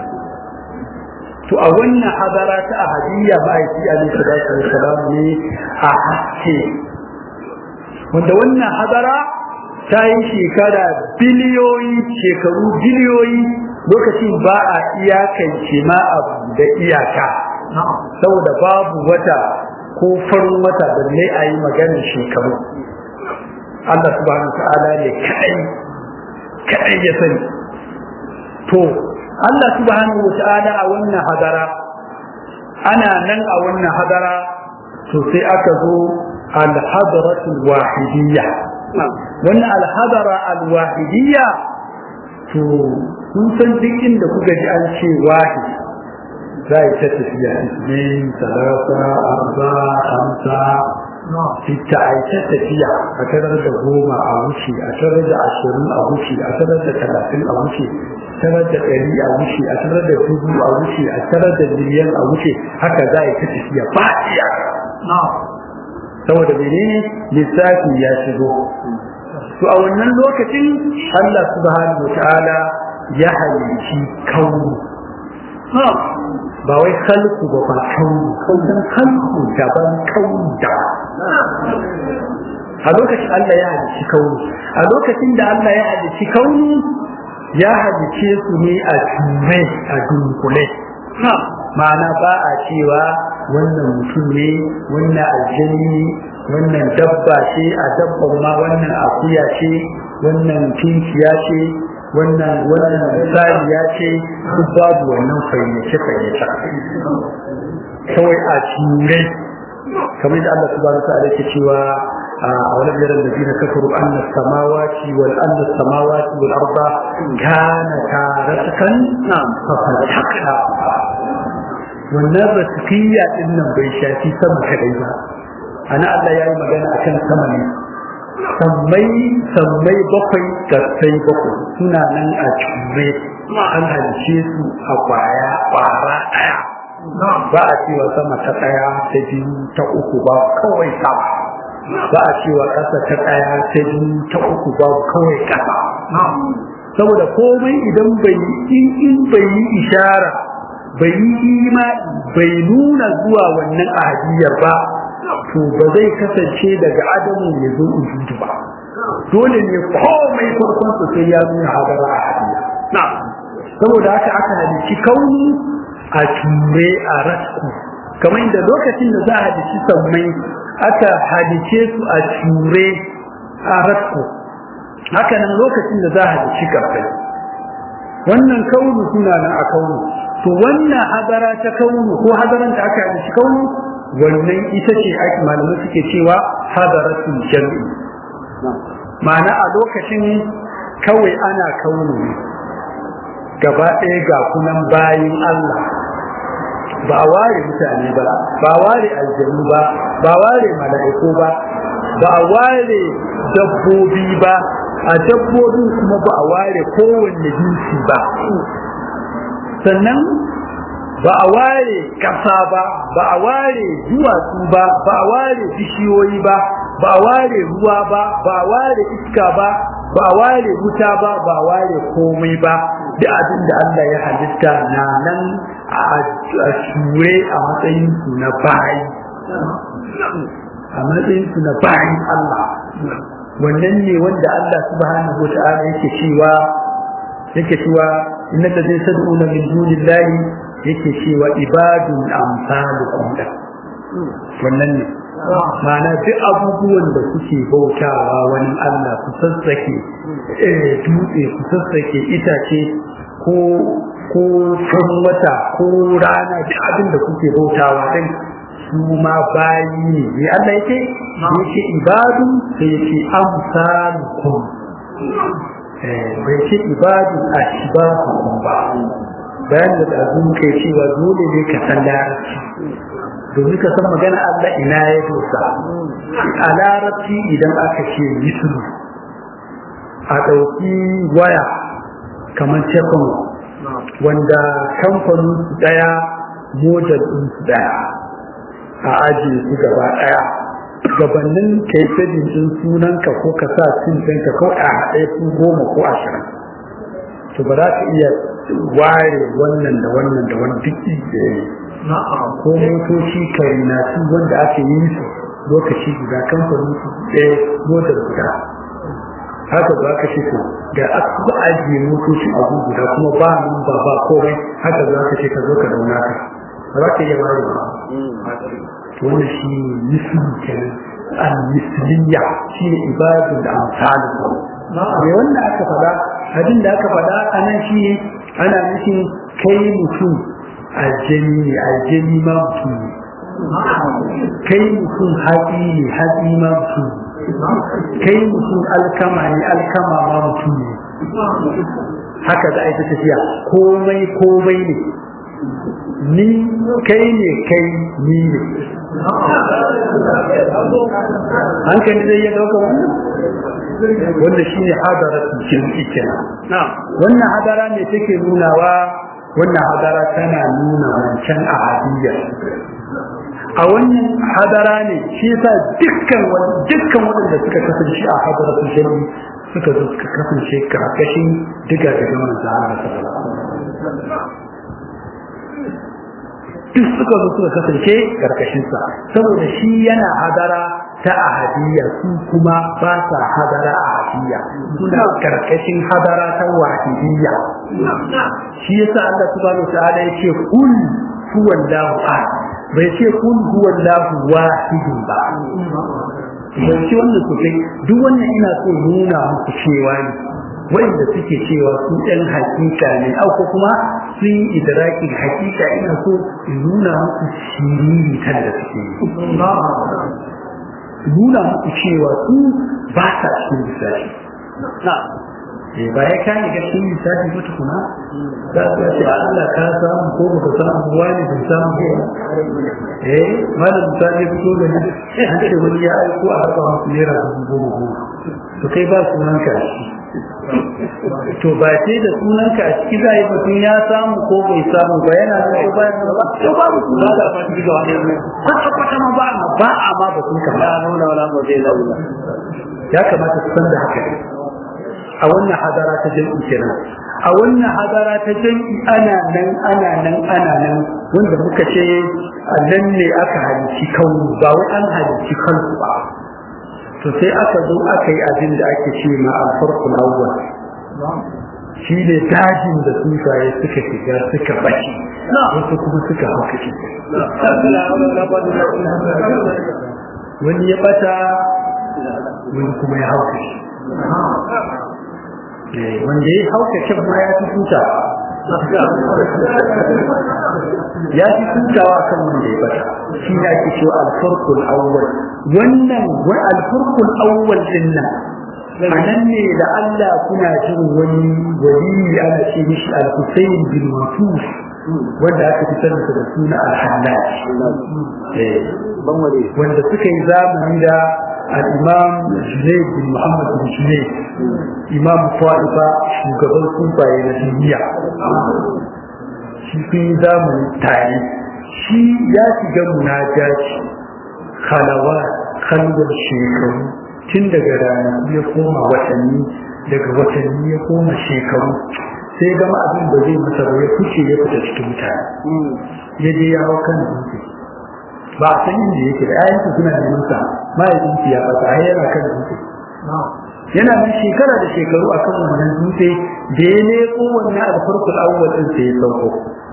to a wannan hadara ta ahadiyya ma'aiki alaihi salatu wassalam ne a haske wanda wannan hadara ta yi shekara biliyoyi shekaru biliyoyi lokacin ba a iyakance ma abu da iyaka saboda babu wata ko farin wata balle a yi maganin shekaru Allah subhanahu ta'ala ne kadai kadai ya sani to Allah subhanahu ta'ala a wannan hadara ana nan a wannan hadara to sai aka zo al-hadratul wahidiyya wannan al-hadara al-wahidiyya to kun san duk inda kuka ji an ce wahid za a ta tafiya isnin talata arba hamsa sita a ta tafiya a tarar da goma a wuce a tarar da ashirin a wuce a tarar da talatin a wuce tarar da ɗari a wuce a tarar da dubu a wuce a tarar da miliyan a wuce haka za a ta tafiya ba iya saboda menene lissafi ya shigo to a wannan lokacin Allah subhanahu wa ta'ala ya halicci kauni ba wai khalqu ba ba kauni kaunin khalqu daban kauni da a lokacin Allah ya halicci kauni a lokacin da Allah ya halicci kauni ya halicce su ne a ture a dunkule ma'ana ba a cewa wannan mutum ne wannan aljani wannan dabba ce a dabban ma wannan akuya ce wannan kinkiya ce wannan wannan sariya ce duk babu wannan fayyace fayyace kawai a ture kamar da Allah subhanahu wa ta'ala yake cewa a wani biyaran da zina kafaru anna samawati wal anna samawati wal arda kana taratan fa fatakna wannan rasikiya din nan bai shafi sama kadai ba ana Allah ya yi magana akan sama ne sammai sammai bakwai gassai bakwai suna nan a cure an halice su a kwaya kwara daya ba a cewa sama ta daya ta biyu ta uku ba kawai sama ba a cewa ƙasa ta daya ta biyu ta uku ba kawai ƙasa saboda komai idan bai in bai yi ishara bai yi ima bai nuna zuwa wannan ahadiyar ba to ba zai kasance daga adamu ya zo ujudu ba dole ne komai farkon su sai ya nuna hadara ahadiyya saboda haka aka halici kauni a ture a rasku kamar da lokacin da za a halici sammai aka halice su a ture a rasku haka nan lokacin da za a halici karfai wannan kaunu suna nan a kaunu to wannan hadara ta kaunu ko hadaran da aka yi kaunu wannan ita ce ake malamai suke cewa hadaratul jam'i ma'ana a lokacin kawai ana kaunu ne gaba ɗaya ga kunan bayin Allah ba a ware mutane ba ba a ware aljanu ba ba a ware mala'iku ba ba a ware dabbobi ba a dabbobin kuma ba a ware kowanne jinsi ba sannan ba a ware ƙasa ba ba a ware duwatsu ba ba a ware bishiyoyi ba ba a ware ruwa ba ba a ware iska ba ba a ware wuta ba ba a ware komai ba da abin da Allah ya halitta na nan a shure a matsayin su na bayi a matsayin su na bayi Allah wannan ne wanda Allah subhanahu wa ta'ala yake cewa yake cewa inna ladina tad'una min dunillahi yake cewa ibadun amsalukum da wannan ne ma'ana duk abubuwan da kuke bautawa wani Allah ku sassake dutse ku sassake itace ko ko kan wata ko rana duk abin da kuke bautawa din su ma bayi ne ne Allah yake yake ibadu sai yake amsalukum eh bai ce ibadu ashbahukum ba bayan da azun kai cewa dole ne ka san larabci domin ka san magana Allah ina ya dosa a larabci idan aka ce yisru a ɗauki waya kamar tekun wanda kamfanin su ɗaya model ɗin su ɗaya a ajiye su gaba ɗaya gabanin kai sabin ɗin sunanka ko ka sa sin ɗinka ko a haɗe su goma ko ashirin to ba za ka iya ware wannan da wannan da wani duk da ya ko motoci karinatu wanda aka yi su lokaci guda kamfanin su ɗaya motar guda haka za ka ce to da aka ba ajiye motoci a guda kuma ba nan ba ba komai haka za ka ce ka zo ka dauna ka ba za ka iya ware ba wannan shi ne misli kenan al-misliya shi ne ibadun da amsalin me wannan aka faɗa abin da aka faɗa a nan shi ne ana nufin kai mutum aljani ne aljani ma mutum ne kai mutum hatsi ne hatsi ma mutum ne kai mutum alkama ne alkama ma mutum ne haka za a yi ta tafiya komai komai ne ni kai ne kai ni ne hankali zai iya ɗauka wannan wanda shi ne hadara jirgi kenan wannan hadara ne take nunawa wannan hadara tana nuna wancan ahadiyya a wannan hadara ne shi yasa dukkan dukkan waɗanda suka kasance a hadara su jami suka zo suka kasance karkashin diga daga manzo Allah duk suka zo suka kasance karkashin sa saboda shi yana hadara ta ahadiyya su kuma ba sa hadara ahadiyya suna karkashin hadara ta wahidiyya shi yasa Allah subhanahu wa ta'ala yace kul huwallahu ahad bai ce kul huwallahu wahidun ba bai ce wannan sosai duk wannan ina so nuna muku cewa ne wanda suke cewa su ɗan hakika ne au ko kuma sun yi idrakin hakika ina so in nuna muku shiriri kan da suke yi nuna muku cewa su ba sa cikin lissafi ba ya kane ga cikin lissafi ba tukuna za su ce Allah ka samu ko baka samu ruwa ne bai samu ko eh malam misali fito da ni an ce wani ya aiko a haka musu naira dubu goma goma to kai ba sunan ka to ba ce da sunan ka a ciki za a yi mutum ya samu ko bai samu ba yana da ko bayan ba to ba mu sunan ka ba ciki ga wani kwata kwata ma ba a ba a ma ba sun ka ba nuna wala ba zai launa ya kamata su san da haka a wannan hadara ta jam'i kenan a wannan hadara ta jam'i ana nan ana nan ana nan wanda muka ce nan ne aka halici kaunu ba wai an halici kansu ba to sai aka zo aka yi abin da ake ce ma alfarkul awwal shi ne dajin da tsuntsaye suka shiga suka bashi wasu kuma suka haukace wani ya bata wani kuma ya haukace wanda ya haukace ma ya fi tuta ya fi tutawa kan wanda ya bata shi ne ake cewa alfarkul awwal wannan wa alfarkul awwal din nan anan ne da Allah kuna jin wani wali ana ce mishi al-Husayn bin Mafus wanda aka fitar da suna al-Hallaj wanda suka yi zamani da al-Imam Junayd bin Muhammad bin Junayd Imam Ta'ifa shugaban sufaye na duniya shi sun yi zamani tare shi ya shiga munajaci khalawa kalwar shekaru tun daga ranaku ya koma watanni daga watanni ya koma shekaru sai gama abin da zai masa ba ya fice ya fita cikin mutane ya je ya hau kan dutse ba a san inda yake da ayansu suna neman sa mahaifinsu ya fata har yana kan dutse yana nan shekara da shekaru akan wannan dutse da ya leko wannan alfarkul awwal din sai ya sauko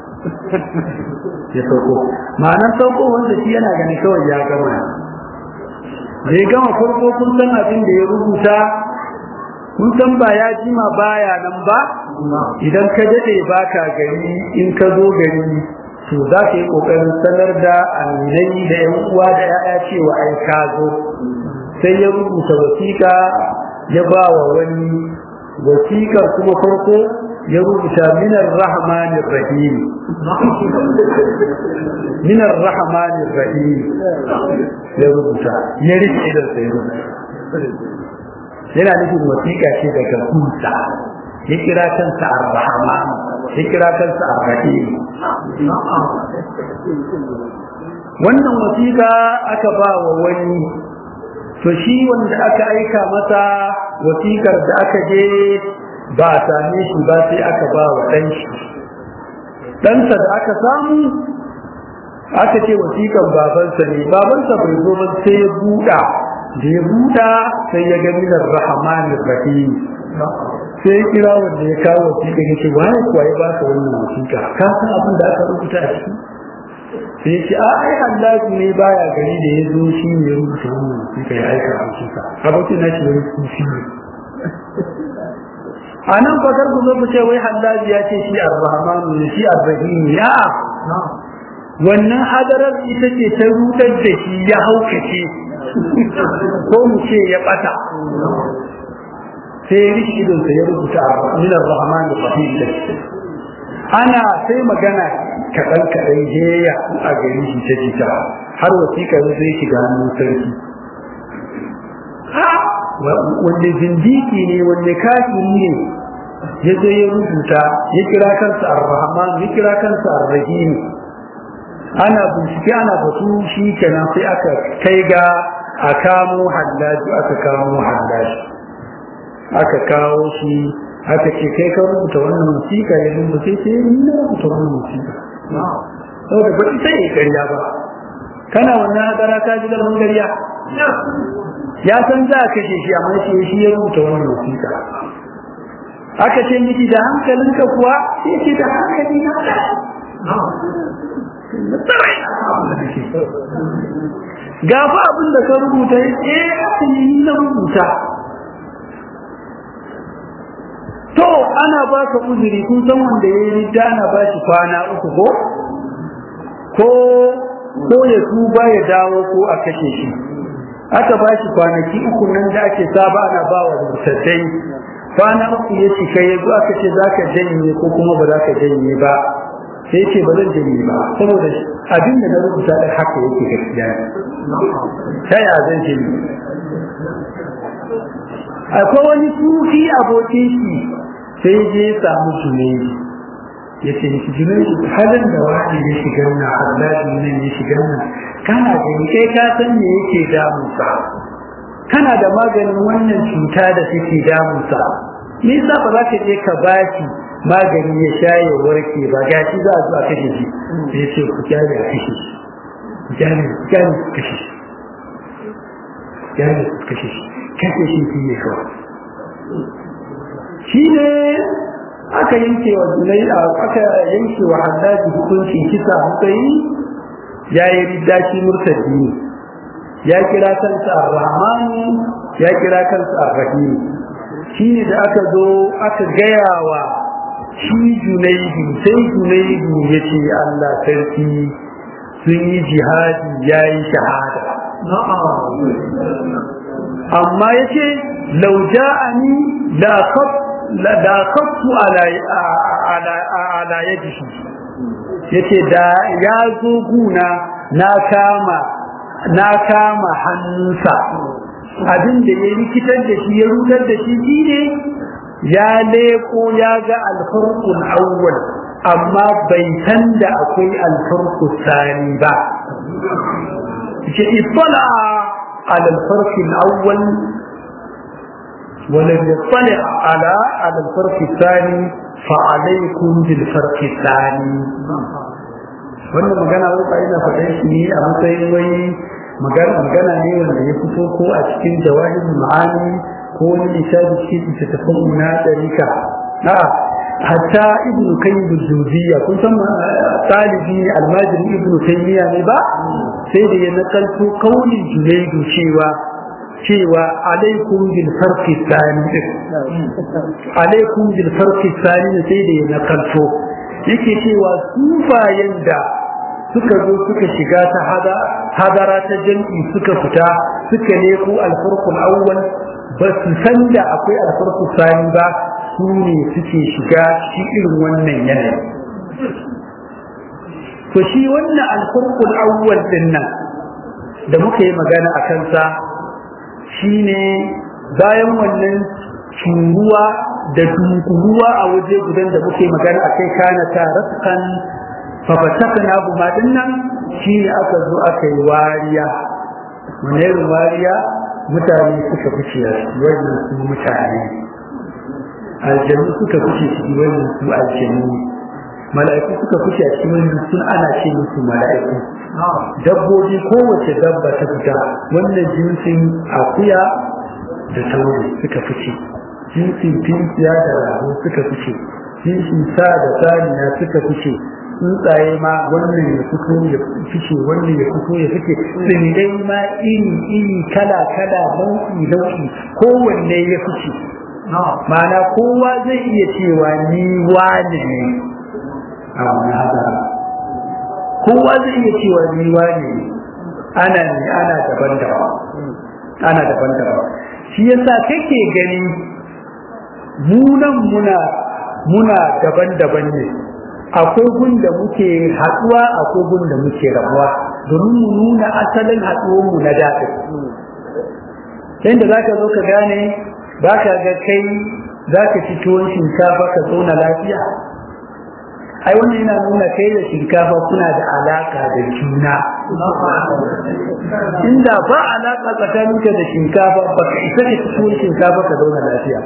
ya sauko ma'anar sauko wanda shi yana gani kawai ya gama da ya gama farko kun san abin da ya rubuta kun san ba ya jima baya nan ba idan ka dade baka gari in ka zo gari to za ka yi kokarin sanar da aminai da yan uwa da ya'ya cewa ai ka zo sai ya rubuta wasiƙa ya ba wa wani wasiƙar kuma farko ya rubuta minar rahmanir rahim minar rahmanir rahim ya rubuta ya rike idan sai rubuta yana nufin wasiƙa ce daga kunsa ya kira kansa ar-rahman ya kira kansa ar-rahim wannan wasiƙa aka ba wa wani to shi wanda aka aika masa wasiƙar da aka je ba a same shi ba sai aka ba wa ɗan shi ɗansa da aka samu aka ce wasiƙan babansa ne babansa bai zo ba sai ya buɗa da ya buɗa sai ya ga minar rahmanin rahim sai ya kira wanda ya kawo wasiƙa ya ce waye kuwa ya ba ka wannan wasiƙa ka san abin da aka rubuta a ciki sai ya ce a ai hallaji ne baya gari da ya zo shi ne ya rubuta wannan wasiƙa ya aika a wasiƙa abokin na shi wani kufi ne a nan fakar ku zo ku ce wai hallaji ya ce shi ar-rahmanu ne shi ar-rahim ya wannan hadarar ita ce ta rutar da shi ya haukace ko mu ce ya bata sai rishi idon sa ya rubuta min ar-rahman ar-rahim ana sai magana kaɗan kaɗan jeya a gari shi ta jita har wasiƙa zai shiga hannun sarki wanda zindiki ne wanda kafiri ne ya zo ya rubuta ya kira kansa ar-rahman ya kira kansa ar-rahim ana bincike ana batu shi kenan sai aka kai ga a kamo hallaji aka kamo hallaji aka kawo shi aka ce kai ka rubuta wannan musika ya rubuta sai sai ni na rubuta wannan musika saboda ba ita yi ƙarya ba kana wannan hadara ka ji galman ƙarya ya san za a kashe shi amma shi shi ya rubuta wannan musika aka ce miki da hankalinka kuwa sai ce da hankali na gafa abin da ka rubuta eh ni na rubuta to ana ba ka uzuri kun san wanda ya yi ana ba shi kwana uku ko ko ko ya tuba ya dawo ko a kashe shi aka ba shi kwanaki uku nan da ake saba ana ba wa mutaddai kwana uku ya cika ya zo aka ce za ka janye ko kuma ba za ka janye ba sai ce ba zan janye ba saboda abin da na rubuta da haka yake gaskiya ta ya zan janye akwai wani sufi abokin shi sai je ya samu junaidi ya ce miki junaidi halin da wani ya shiga nan hallaji nan ya shiga nan kana gani kai ka san me yake damunsa kana da maganin wannan cuta da take damunsa me yasa ba za ka je ka bashi magani ya sha ya warke ba gashi za a zo a kashe shi sai ya ce ku kyale a kashe shi ku kyale ku kyale ku kashe shi kyale ku kashe shi kashe shi shi ne kawai shi ne aka yanke wa zulai aka yanke wa haddaji hukuncin kisa hukai ya yi ridda shi murtadi ne ya kira kansa ar-rahman ya kira kansa ar-rahim shine da aka zo aka gaya wa shi junaidu sai junaidu ya ce Allah sarki sun yi jihadi ya yi shahada amma ya ce lauja'ani da kaftu ala yadi shi ya ce da ya zo guna na kama na kama hannunsa abin da ya rikitar da shi ya rutar da shi ne ya leko ya ga alfarkun awwal amma bai san da akwai alfarku sani ba ce ifala على الفرق الأول ولم يطلع على على الفرق الثاني فعليكم بالفرق الثاني wannan magana wata ina faɗin shi ne a matsayin wai magana ne wanda ya fito ko a cikin jawahir ma'ani ko wani lissafi cikin littattafan na ɗarika a hatta ibn kayyim al-jawziyya kun san talibi ne almajiri ibn taymiya ne ba sai da ya nakalto kaulin junaidu cewa cewa alaikum bil farqi thani alaikum bil farqi thani sai da ya nakalto yake cewa sufayen da suka zo suka shiga ta hada hadara ta jam'i suka fita suka leko alfarqul awwal ba su san da akwai alfarqul thani ba su ne suke shiga shi irin wannan yanayi to shi wannan alfarkul awwal din nan da muka yi magana a kansa shine bayan wannan curuwa da dunkuruwa a waje gudan da muke magana a kai kana ta raskan fafatakna buma din nan shine aka zo aka yi wariya wani wariya mutane suka fice wannan su mutane aljanu suka fice su wannan su aljanu mala'iku suka fice a cikin wannan sun ana ce musu mala'iku dabbobi kowace dabba ta fita wannan jinsin akuya da tauri suka fice jinsin tinkiya da rago suka fice jinsin sa da saniya suka fice tsuntsaye ma wannan ya fito ya fice wannan ya fito ya fice tsirrai ma iri iri kala kala nau'i nau'i kowanne ya fice ma'ana kowa zai iya cewa ni wani ne a wani hadara kowa zai iya cewa ni wani ne ana ne ana daban-daban ana daban-daban shi yasa kake gani munan muna muna daban-daban ne akwai gun da muke haɗuwa akwai gun da muke rabuwa domin mu nuna asalin haɗuwanmu na daɗin yadda za ka zo ka gane ba ka ga kai za ka ci tuwon shinkafa ka zauna lafiya ai wannan yana nuna kai da shinkafa kuna da alaka da juna inda ba alaka tsakaninka da shinkafa ba ka isa ka ci tuwon shinkafa ka zauna lafiya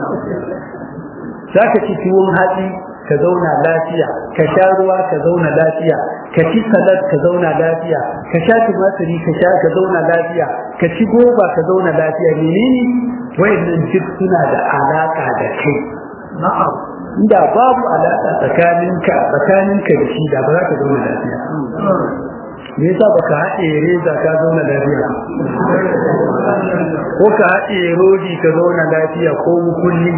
za ka ci tuwon hatsi ka zauna lafiya ka sha ruwa ka zauna lafiya ka ci salad ka zauna lafiya ka sha tumatiri ka sha ka zauna lafiya ka ci goba ka zauna lafiya menene wayannan duk suna da alaka da kai na'am inda babu alaka tsakaninka tsakaninka da shi da ba za ka zauna lafiya me yasa baka haɗe reza ka zauna lafiya ko ka haɗe rodi ka zauna lafiya ko mukulli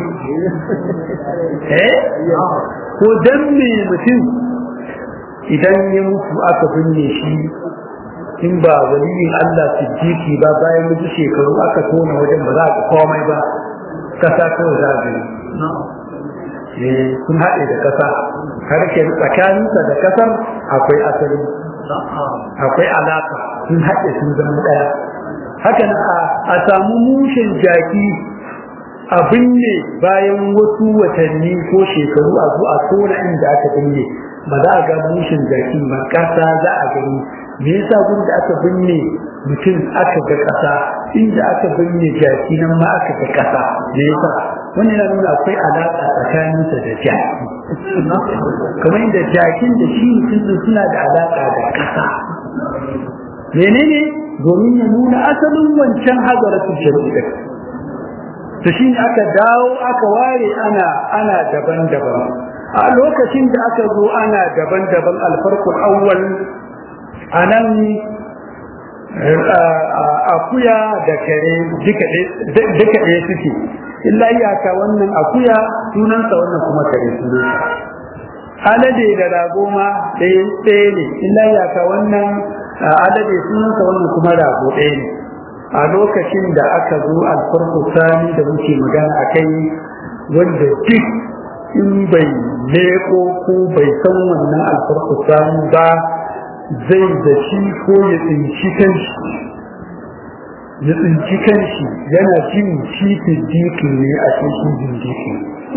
eh ko dan me mutum idan ya mutu aka binne shi in ba waliyin Allah siddiqi ba bayan mutu shekaru aka tona wajen ba za ka komai ba kasa kawai za a eh sun haɗe da kasa har ke tsakaninsa da kasar akwai asali akwai alaka sun haɗe sun zama ɗaya haka a samu mushin jaki a binne bayan wasu watanni ko shekaru a zo a tona inda aka binne ba za a ga mushin jaki ba ƙasa za a gani me yasa gun da aka binne mutum aka ga ƙasa inda aka binne jaki nan ma aka ga ƙasa me yasa wannan yana nuna akwai alaƙa tsakaninsa da jaki kamar inda jakin da shi mutum suna da alaƙa da ƙasa menene domin ya nuna asalin wancan hazaratul shari'a to shi aka dawo aka ware ana ana daban-daban a lokacin da aka zo ana daban-daban alfarkul awwal anan akuya da kare duka ɗaya suke illa iyaka wannan akuya sunansa wannan kuma kare sunansa alade da rago ma ɗaya ɗaya ne illa iyaka wannan alade sunansa wannan kuma rago ɗaya ne a lokacin da aka zo alfarko sani da muke magana a kai wanda duk in bai leko ko bai san wannan alfarko sani ba zai da shi ko ya tsinci kanshi ya tsinci kanshi yana jin shi fiddiki ne a cikin jindiki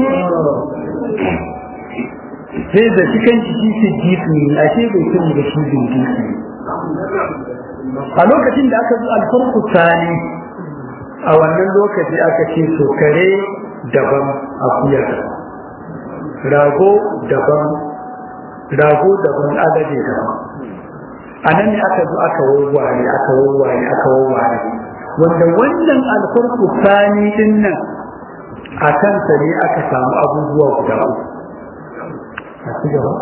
sai da shi kanshi shi fiddiki ne a ce bai sani da shi jindiki a lokacin da aka zo alfarku sani a wannan lokaci aka ce to kare daban akuya rago daban rago daban alade daban a nan ne aka zo aka wawware aka wawware aka wawware wanda wannan alfarku sani din nan a kansa ne aka samu abubuwa guda uku a ci gaba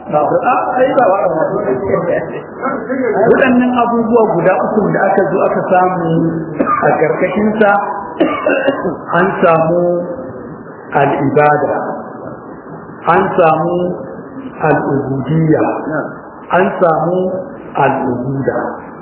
waɗannan abubuwa guda uku da aka zo aka samu a ƙarƙashinsa an samu al'ibada an samu al'ubudiyya an samu al'ubuda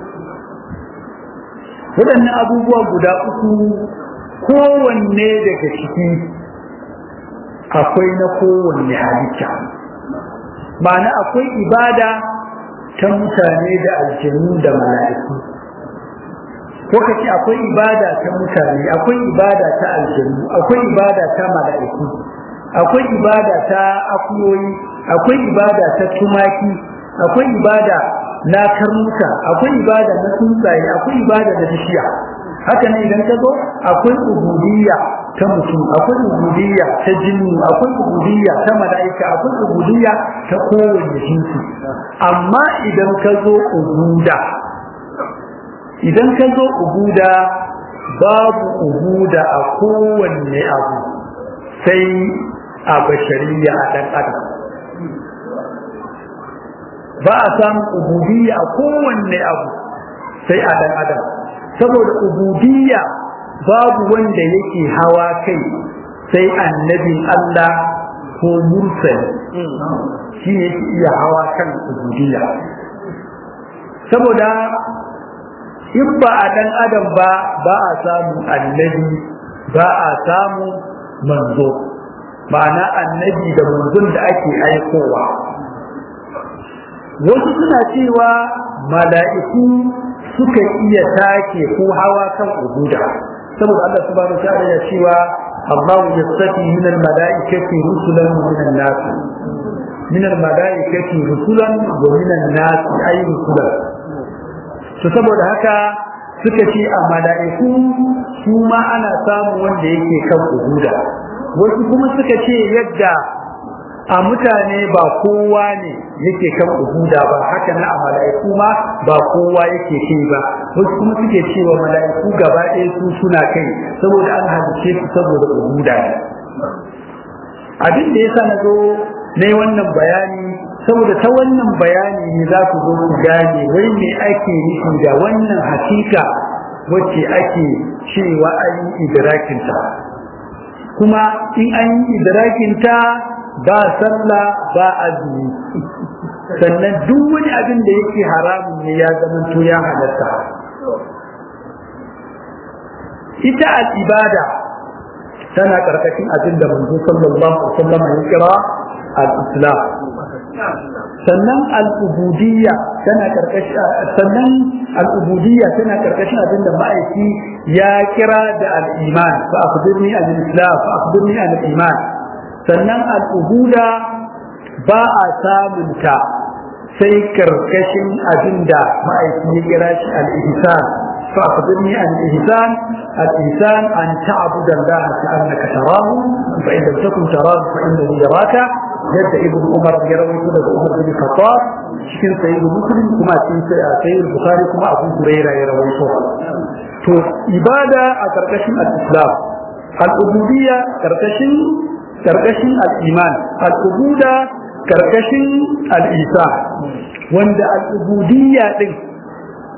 waɗannan abubuwa guda uku kowanne daga ciki akwai na kowanne halitta ma'ana akwai ibada ta mutane da aljanu da mala'iku ko ka ce akwai ibada ta mutane akwai ibada ta aljanu akwai ibada ta mala'iku akwai ibada ta akuyoyi akwai ibada ta tumaki akwai ibada na karnuka akwai ibada na tsuntsaye akwai ibada da bishiya haka ne idan ka zo akwai ubudiyya ta mutum akwai ubudiyya ta jinnu akwai ubudiyya ta mala'ika akwai ubudiyya ta kowanne jinsi amma idan ka zo ubuda idan ka zo ubuda babu ubuda a kowanne abu sai a bashariya a ɗan adam ba a samu ubudiyya a kowanne abu sai a ɗan adam saboda ubudiyya babu wanda yake hawa kai sai annabin Allah ko mursali shi ne yake iya hawa kan ubudiyya saboda in ba a ɗan adam ba ba a samu annabi ba a samu manzo ma'ana annabi da manzon da ake aikowa wasu suna cewa mala'iku suka iya take ko hawa kan ubuda saboda Allah subhanahu wa ta'ala ya cewa Allah yastafi min al-mala'ikati rusulan min an-nas min al-mala'ikati rusulan wa min an-nas ay rusulan to saboda haka suka ce a mala'iku su ma ana samu wanda yake kan ubuda wasu kuma suka ce yadda a mutane ba kowa ne yake kan ubuda ba haka na a mala'iku ma ba kowa yake kai ba wasu kuma suke cewa mala'iku gaba ɗaya su suna kai saboda an halice su saboda ubuda ne abin da yasa na zo na wannan bayani saboda ta wannan bayani ne za ku zo ku gane wai me ake nufi da wannan hakika wacce ake cewa an yi idrakinta kuma in an yi idrakinta ba sallah ba azumi sannan duk wani abin da yake haramun ne ya zama to ya halatta ita al-ibada tana karkashin abin da manzo sallallahu alaihi wasallam ya kira al-islam sannan al-ubudiyya tana karkashin sannan al-ubudiyya tana karkashin abin da ma'aiki ya kira da al-iman fa akhbirni al-islam fa akhbirni al-iman sannan al'ubuda ba a samunta sai karkashin abin da ma'aiki ya kira shi al'ihisan fa a kudurni al'ihisan al'ihisan an ta'abuda Allah ta annaka tarahu fa inda takun tarahu fa inda hu yaraka yadda ibn umar ya rawaito daga umar bin khattab cikin sayyid muslim kuma cikin sayyid bukhari kuma abu hurairah ya rawaito to ibada a karkashin al-islam al-ubudiyya karkashin karkashin al'iman al'ubuda karkashin al'isa wanda al'ubudiyya ɗin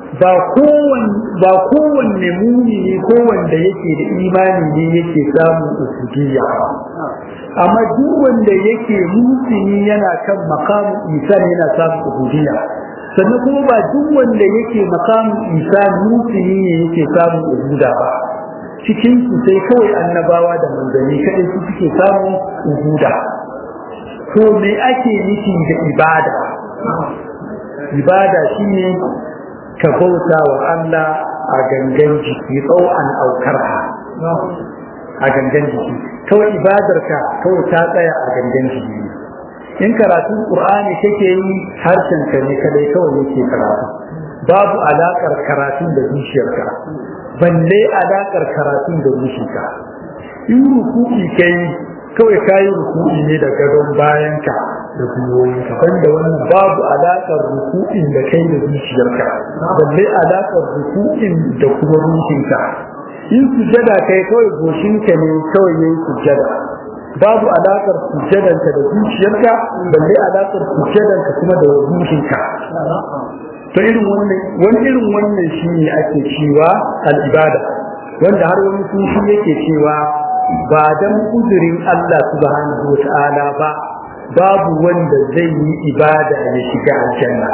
ba kowanne mumini ko wanda yake da imani ne yake samun ubudiyya amma duk wanda yake mutuni yana kan makamin isan yana samun ubudiyya sannan kuma ba duk wanda yake makamin isan mutuni ne yake samun ubuda ba cikin su sai kawai annabawa da manzanni kadai su suke samun ubuda to me ake nufi da ibada ibada shine ka bauta wa Allah a gangan jiki tsawon aukarha a gangan jiki kawai ibadarka kawai ta tsaya a gangan jiki in karatun qur'ani kake yi harshen ka ne kadai kawai yake karatu babu alakar karatun da zuciyarka balle alakar karatun da zuciyarka in ruku'i kai kawai kayi ruku'i ne da gadon bayanka da gwiwoyinka banda wannan babu alaƙar ruku'in da kai da zuciyarka balle alaƙar ruku'in da kuma ruhinka in sujada kai kawai goshinka ne kawai yayi sujada babu alaƙar sujadanka da zuciyarka balle alaƙar sujadanka kuma da ruhinka to irin wannan wani irin wannan shine ake cewa al-ibada wanda har wani sufi yake cewa ba dan kudurin Allah subhanahu wa ta'ala ba babu wanda zai yi ibada ya shiga aljanna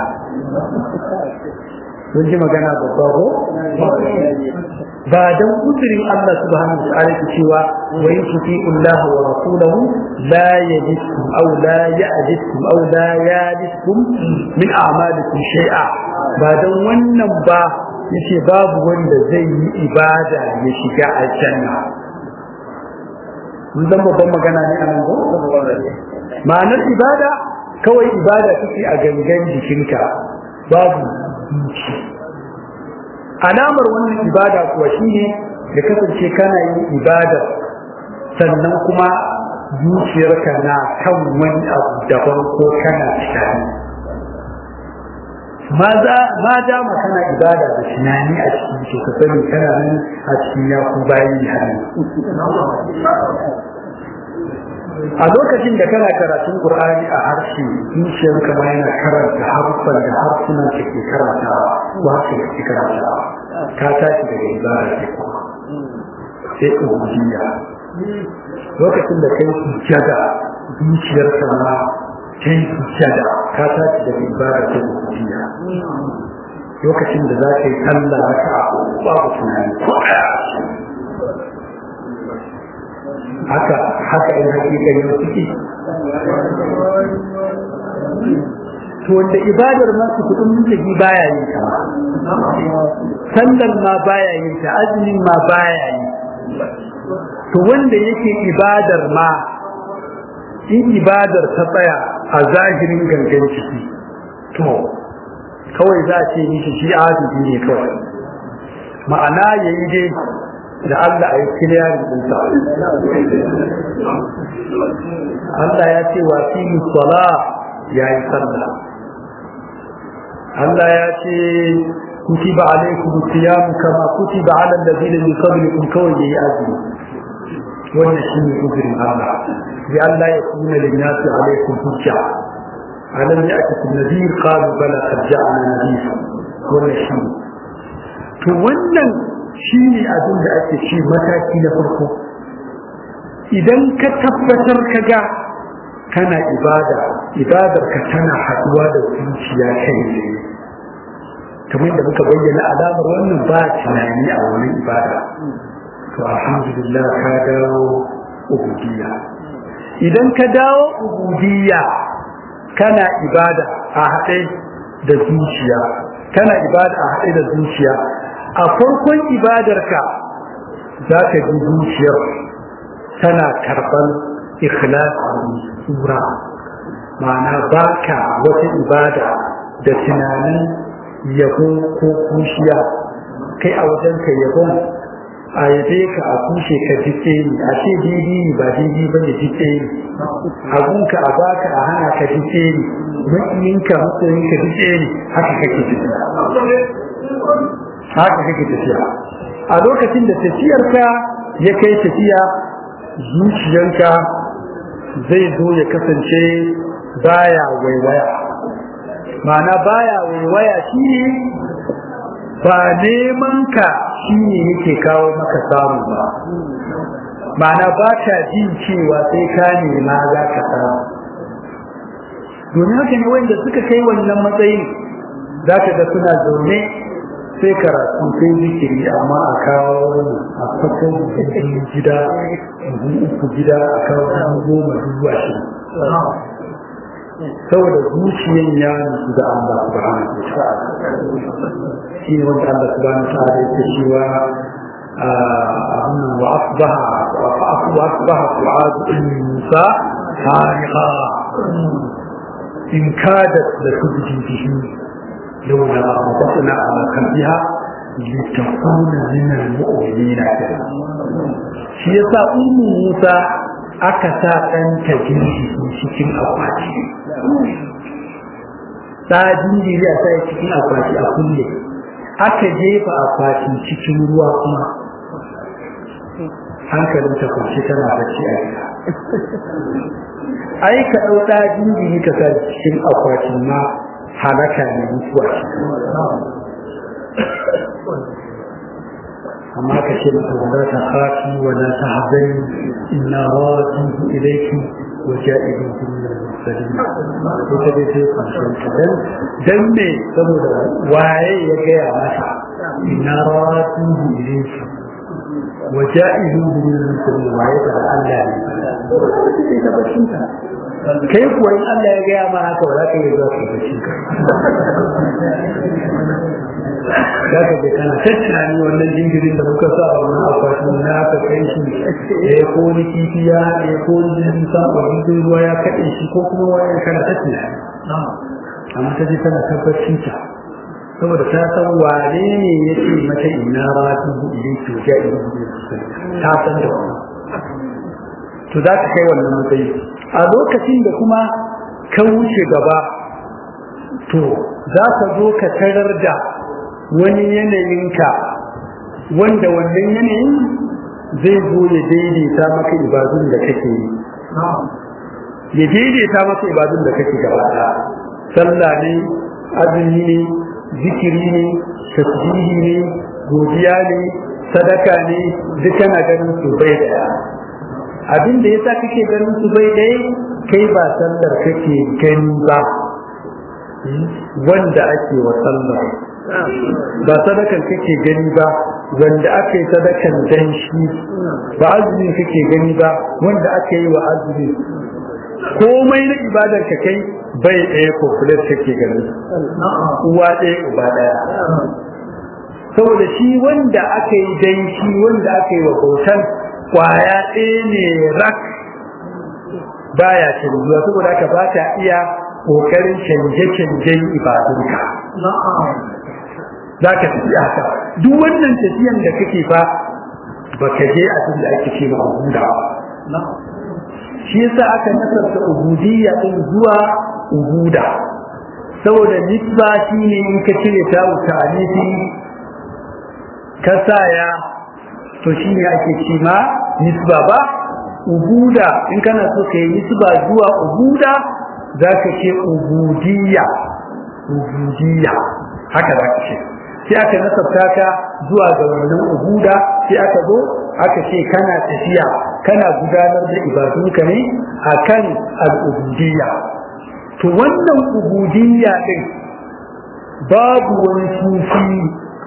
kun ji magana babba ko ba dan uzurin Allah subhanahu wa ta'ala ke cewa wa in Allah wa rasulahu la yajidkum aw la ya'jidkum aw la ya'jidkum min a'malikum shay'a ba dan wannan ba yace babu wanda zai yi ibada ya shiga aljanna mun zan babban magana ne a nan ko ma'anar ibada kawai ibada take a gangan jikinka babu zuci alamar wannan ibada kuwa shine da kasance kana yin ibada sannan kuma zuciyarka na kan wani abu daban ko kana tunani ma dama kana ibada da tunani a cikin ka sani kana nan a cikin yaku bayan hannu a lokacin da kana karatun Qur'ani a harshe zuciyar ka ma yana karanta harfan da harsunan da ke karantawa ko harshe da ke karantawa ka tashi daga ibada ce kuma sai ubudiyya lokacin da kai sujjada zuciyar ka ma kai sujjada ka tashi daga ibada ce ubudiyya lokacin da za ka yi sallah raka'a babu tunani ko haka haka in hakikan yau suke to wanda ibadar ma su kudin mutaki baya yin ta sallar ma baya yin ta azumin ma baya yi to wanda yake ibadar ma in ibadar ta tsaya a zahirin gangan ciki to kawai za a ce mishi shi azumi ne kawai ma'ana yayi dai da Allah a yi kiliyarin ɗinsa. Allah ya ce wa fi sala ya yi sallah. Allah ya ce kutiba alaikum siyam kama kutiba ala allazina min qablikum kawai yayi azumi. Wannan shine uzurin Allah. Bi Allah ya kuna lin nasi alaikum hujja. Alam ya'tikum nadhir qalu bala qad ja'ana nadhir. Wannan shine. To wannan shi ne abin da ake ce mataki na farko idan ka tabbatar ka ga kana ibada ibadar ka tana haduwa da zuciya kai ne kamar da muka bayyana alamar wannan ba tunani a wani ibada to alhamdulillah ka dawo ubudiyya idan ka dawo ubudiyya kana ibada a haɗe da zuciya kana ibada a haɗe da zuciya a farkon ibadarka za ka ji zuciyar tana karɓar ikhlasi tsura ma'ana baka wata ibada da tunanin yabo ko kushiya kai a wajenka yabon a yabe ka a kushe ka jike ni a ce didi ni ba didi ba ne jike ni abunka a baka a hana ka jike ni makiyinka matsayinka jike ni haka kake jike haka kake tafiya a lokacin da tafiyarka ya kai tafiya zuciyanka zai zo ya kasance baya waiwaya ma'ana baya waiwaya shi ba neman ka shine yake kawo maka samu ba ma'ana ba ka jin cewa sai ka nema za ka samu domin haka ne wanda suka kai wannan matsayin za ka ga suna zaune sai karatu sai zikiri amma a kawo a fako gida uku gida a kawo goma dubu ashirin saboda zuciyan ya nufi da Allah subhanahu wa ta'ala shi ne wanda Allah subhanahu wa ta'ala yake cewa wa asbaha wa asbaha fu'ad Musa hariqa in kadat la tubdi bihi لولا ربطنا على قلبها لتكون من المؤمنين shi yasa ummu Musa aka sa ɗanta jinjiri cikin akwati ta jinjiri a sai cikin akwati a kulle aka jefa akwati cikin ruwa kuma hankalin ta kwanci tana bacci a gida ai ka ɗau ɗa jinjiri ka sa cikin akwatin ma halaka ne mutuwa amma ka ce mata wala ta khafi wala ta hazani inna radihu ilayki wa ja'iduhu min al-mursalin ko ta dai sai kwanciyar ta dan dan ne saboda waye ya gaya mata inna radihu ilayki wa ja'iduhu min al-mursalin waye da Allah ne sai ta bacin ta kai kuwa in Allah ya gaya ma haka ba za ka yi zuwa ka bacci ka za ka je kana ta tunani wannan jingirin da muka sa a wannan akwatin na aka kai shi ya ko ni kifi ya ya ko ni jirgin sama jirgin ruwa ya kaɗe shi ko kuma wani kana ta tunani amma ta je tana tabbacin ta saboda ta san wane ne ya ce mata ina ratu ilai to ja ilai ta san da wannan to za ka kai wannan matsayi a lokacin da kuma ka wuce gaba to za ka zo ka tarar da wani yanayinka wanda wannan yanayin zai zo ya daidaita maka ibadun da kake yi ya daidaita maka ibadun da kake gaba sallah ne azumi ne zikiri ne tasbihi ne godiya ne sadaka ne duk kana ganin su bai daya abin da yasa kake ganin su bai daya kai ba sallar kake gani ba wanda ake wa sallar ba sadakan kake gani ba wanda aka yi sadakan dan shi ba azumin kake gani ba wanda aka yi wa azumi komai na ibadar ka kai bai ɗaya kokulet kake gani uwa ɗaya uba ɗaya saboda shi wanda aka yi dan shi wanda aka yi wa bautan kwaya ɗaya ne rak baya canjuwa saboda haka ba ta iya kokarin canje-canjen ibadunka za ka tafi haka duk wannan tafiyan da kake fa ba ka je abin da ake ce ma ubuda shi yasa aka nasarta ubudiyya din zuwa ubuda saboda nisba shi ne in ka cire ta wuta alifi ka saya to shi ne ake ce ma nisba ba ubuda in kana so ka yi nisba zuwa ubuda za ka ce ubudiyya ubudiyya haka za ka ce sai aka nasabta ka zuwa ga wannan ubuda sai aka zo aka ce kana tafiya kana gudanar da ibadunka ne akan al'ubudiyya to wannan ubudiyya din babu wani sufi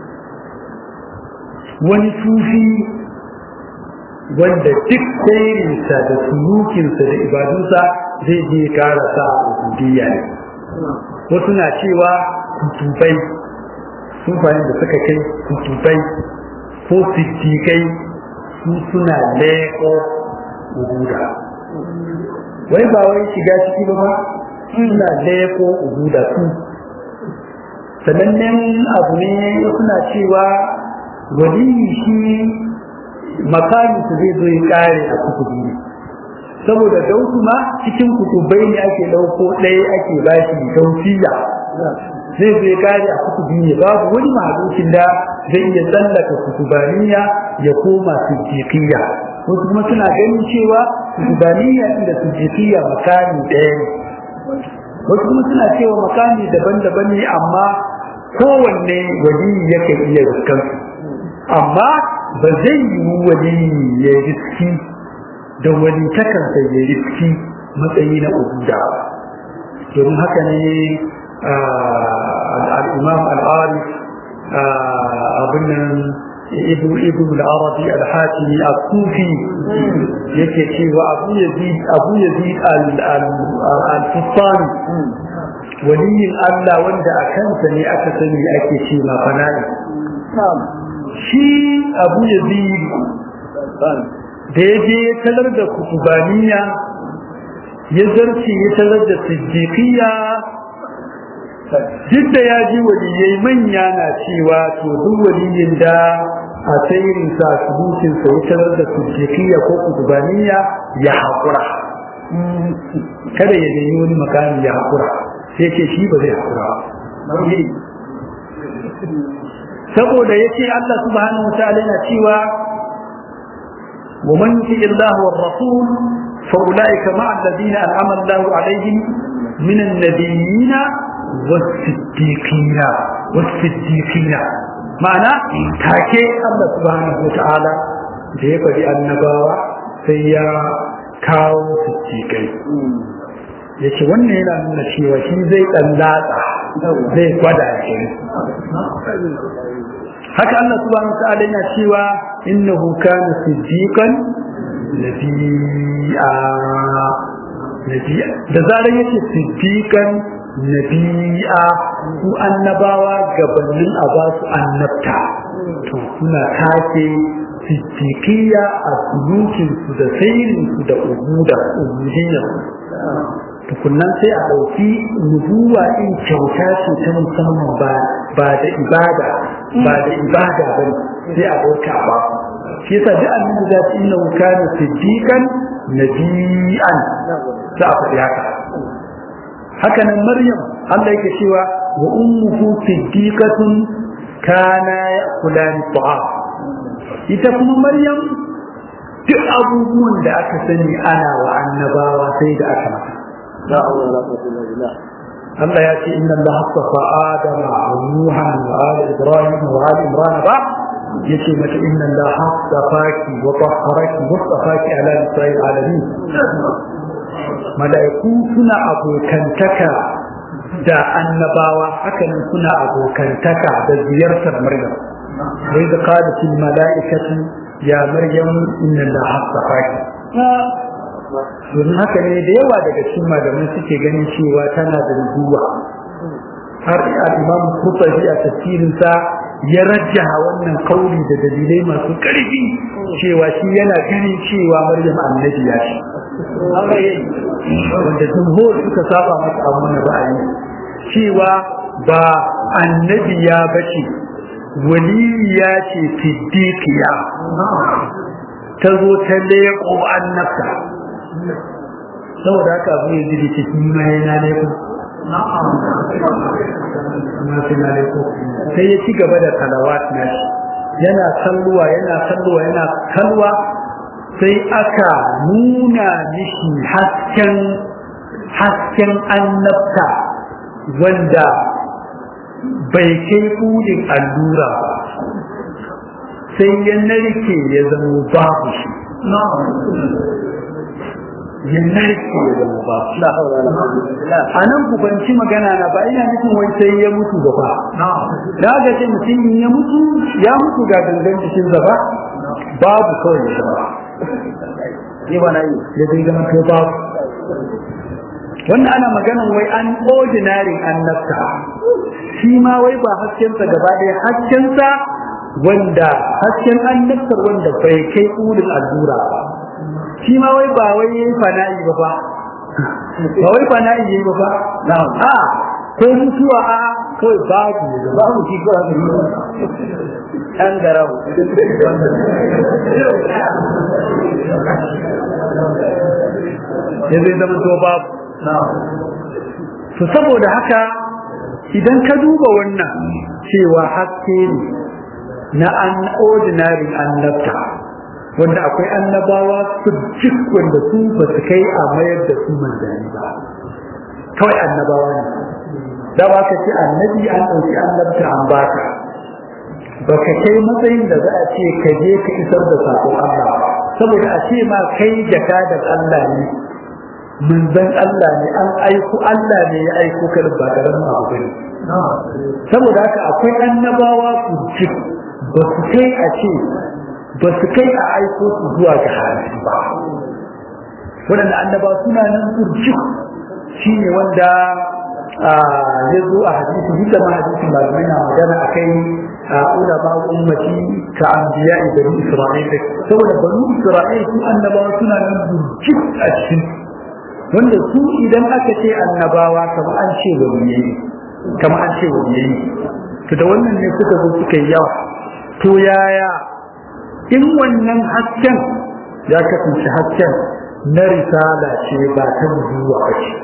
wani sufi wanda duk sairinsa da sulukinsa da ibadunsa zai je karasa ubudiyya ne wasu na cewa kutubai sufayen da suka kai kutubai ko siddiƙai su suna leƙo ubuda wai ba wai shiga ciki ba ba suna leƙo ubuda su sanannen abu ne suna cewa waliyi shi makami su zai zo ya kare a kutubi ne saboda dausu ma cikin kutubai ne ake ɗauko ɗaya ake bashi dausiya zai zai kare a kutubi ne babu wani mahalukin da zai iya tsallaka kutubaniya ya koma siddiqiyya wasu kuma suna ganin cewa kutubaniya da siddiqiyya makami ɗaya ne wasu kuma suna cewa makami daban-daban ne amma kowanne wali yake iya riskan amma ba zai yi wali ya riski da wani takansa ya riski matsayi na ubuda domin haka ne al'imam al'arif abin nan ibn ibn al-arabi al-hatimi al-sufi yake cewa abu yazid abu yazid al-fustani waliyin Allah wanda a kansa ne aka sani ake ce ma fana'i shi abu yazid da ya je ya talar da kutubaniya ya zarce ya talar da siddiqiyya duk da ya ji waliyai manya na cewa to duk waliyin da a tsayirin sa subutin sa ya talar da siddiqiyya ko kutubaniya ya haƙura kada ya nemi wani makami ya haƙura sai ce shi ba zai haƙura saboda ya ce Allah subhanahu wa ta'ala yana cewa ومن يطع الله والرسول فاولئك مع الذين انعم الله عليهم من النبيين والصديقين والصديقين معنى تاكي الله سبحانه وتعالى da ya faɗi annabawa sai ya kawo siddiƙai ya ce wannan yana nuna cewa shi zai ɗan latsa zai gwada shi haka Allah subhanahu wa ta'ala yana cewa innahu kana siddiqan nabiyya nabiyya da zarar yace siddiqan nabiyya su annabawa gabanin a ba su annabta to suna take siddiqiyya a sulukin su da sairin su da ubuda ubudiyya tukunnan sai a ɗauki nubuwa in kyauta ce ta musamman ba ba da ibada ba da ibada ba sai a ɗauka ba shi yasa duk annabi za su inna kana siddiqan nabiyan za a faɗi haka haka nan maryam Allah yake cewa wa ummuhu siddiqatun kana ya'kulani ta'am ita kuma maryam duk abubuwan da aka sani ana wa annabawa sai da aka mata لا حول ولا قوة إلا بالله الله يأتي إن الله اصطفى آدم ونوحا وآل إبراهيم وآل إمران بعد يأتي متى إن الله اصطفاك وطهرك واصطفاك على نساء العالمين ملائكو سنا أبو كنتكا da annabawa hakanan suna abokantaka da ziyartar Maryam wai da qalatil mala'ikatu ya Maryam inna Allah hasafaki domin haka ne da yawa daga cikin malamai suke ganin cewa tana da nubuwa har al-imam Qurtubi a tafsirinsa ya rajjaha wannan kauli da dalilai masu ƙarfi cewa shi yana ganin cewa Maryam annabi ya ce wanda jumhur suka saba masa a wannan ra'ayi cewa ba annabi ya bace waliya ce siddiqiya ta zo ta leƙo annabta saboda haka abu ya jiri cikin ma yana laifin sai ya ci gaba da talawat na shi yana kalluwa yana kalluwa yana kalwa sai aka nuna mishi hasken hasken annabta wanda bai kai kudin allura ba sai ya narke ya zama babu shi ya narke ya zama babu لا حول ولا قوة إلا بالله a nan ku banci magana na ba ina nufin wai sai ya mutu ba fa da ga ce mutum in ya mutu ya mutu ga gangan cikin zaba babu kawai ya zama ni ba na yi ya zai zama to babu wannan ana maganan wai an ordinary annabta shi ma wai ba haskensa gaba ɗaya haskensa wanda hasken annabtar wanda bai kai ulin allura ba shi ma wai ba wai yayi fana'i ba fa ba wai fana'i yayi ba fa na'am a ko mutuwa a kawai babu ya zama babu shi ko haka yi an garau ya zai zama to babu to saboda haka idan ka duba wannan cewa haske ne na an ordinary annabta wanda akwai annabawa su jik wanda su ba su kai a mayar da su manzanni ba kawai annabawa ne da ba ka ce annabi an ɗauki annabta an baka ba ka kai matsayin da za a ce ka je ka isar da sakon Allah saboda a ce ma kai jakadar Allah ne manzon Allah ne an aiko Allah ne ya aiko ka ba karamin abu bane saboda haka akwai annabawa ku ci ba su kai a ce ba su kai a aiko su zuwa ga halittu ba waɗanda annaba suna nan kurci shi ne wanda ya zo a hadisi duk da ma hadisin malamai na magana a kai a ulama ummati ka anbiya bani isra'il saboda bani isra'il su annabawa suna nan kurci a cikin wanda su idan aka ce annabawa kamar an ce waliyai kamar an ce waliyai to da wannan ne suka zo suka yi yawa to yaya in wannan hasken ya kasance hasken na risala ce ba ta nubuwa ba ce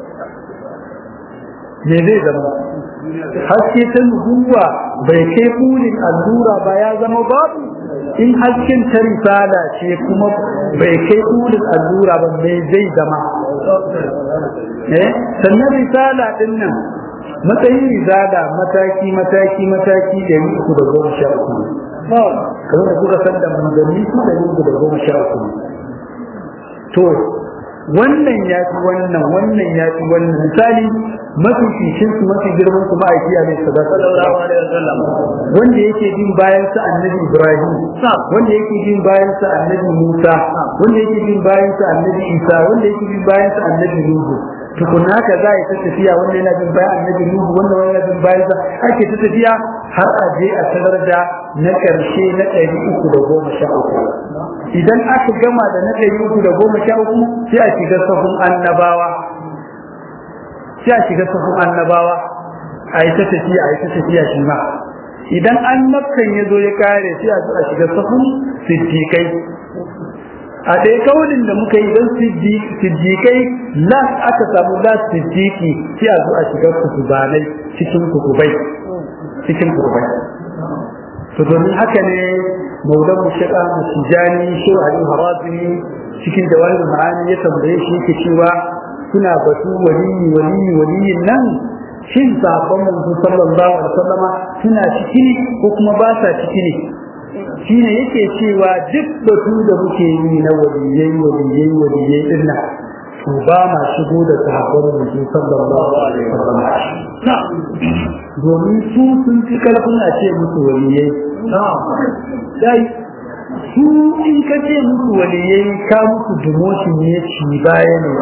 me zai zama haske ta nubuwa bai kai burin allura ba ya zama babu in hasken ta risala ce kuma bai kai burin allura ba me zai zama eh sannan risala din nan matsayin risala mataki mataki mataki da uku da goma sha uku kamar da kuka san da manzanni su da uku da goma sha uku to wannan ya fi wannan wannan ya fi wannan misali mafi fishin su mafi girman su ma'aiki a mai sallallahu alaihi wasallam wanda yake bin bayan sa annabi ibrahim wanda yake bin bayan sa annabi musa wanda yake bin bayan sa annabi isa wanda yake bin bayan sa annabi nuhu tukun haka za a yi ta tafiya wanda yana bin bayan annabi nuhu wanda wani yana bin bayan sa ake ta tafiya har a je a sanar da na ƙarshe na ɗari uku da goma sha uku idan aka gama da na ɗari uku da goma sha uku sai a shiga sahun annabawa sai a shiga sahun annabawa a yi ta tafiya a yi ta tafiya shi ma idan annabkan ya zo ya kare sai a a shiga sahun siddiƙai a ɗaya kaulin da muka yi don siddiƙai las aka samu las siddiƙi sai a zo a shiga kutubanai cikin kutubai cikin kutubai to domin haka ne maulan mushaƙa musijani shi ali harazini cikin jawahir ma'ani ya tambaye shi yake cewa suna batu waliyi waliyi waliyin nan shin sabon manzo sallallahu alaihi wasallama suna ciki ko kuma ba sa ciki ne shine yake cewa duk batu da muke yi na waliyai waliyai waliyai din nan to ba ma shigo da sahabban manzo sallallahu alaihi wasallama domin su sun fi karfin a ce musu waliyai dai su in ka ce musu waliyai ka musu demotion ne ci baya ne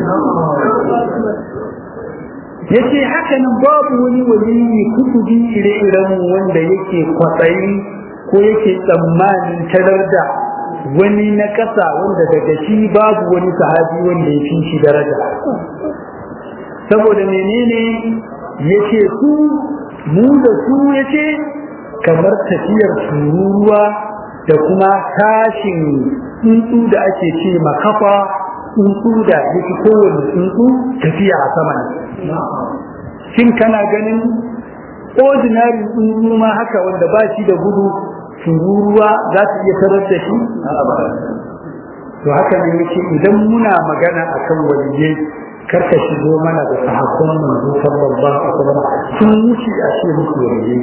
ya ce haka nan babu wani waliyi kutubi ire-iren wanda yake kwatsayi ko yake tsammanin tarar da wani na ƙasa wanda daga shi babu wani sahabi wanda ya fi shi daraja saboda menene ya ce su mu da su ya ce kamar tafiyar tururuwa da kuma tashin tsuntsu da ake ce makafa tsuntsu da yake kowane tsuntsu tafiya a sama shin kana ganin ordinary tsuntsu ma haka wanda ba shi da gudu tururuwa za ta iya tarar da shi to haka ne yake idan muna magana akan waliyai karka shigo mana da sahabban manzo sallallahu alaihi wasallam sun wuce a ce musu waliyai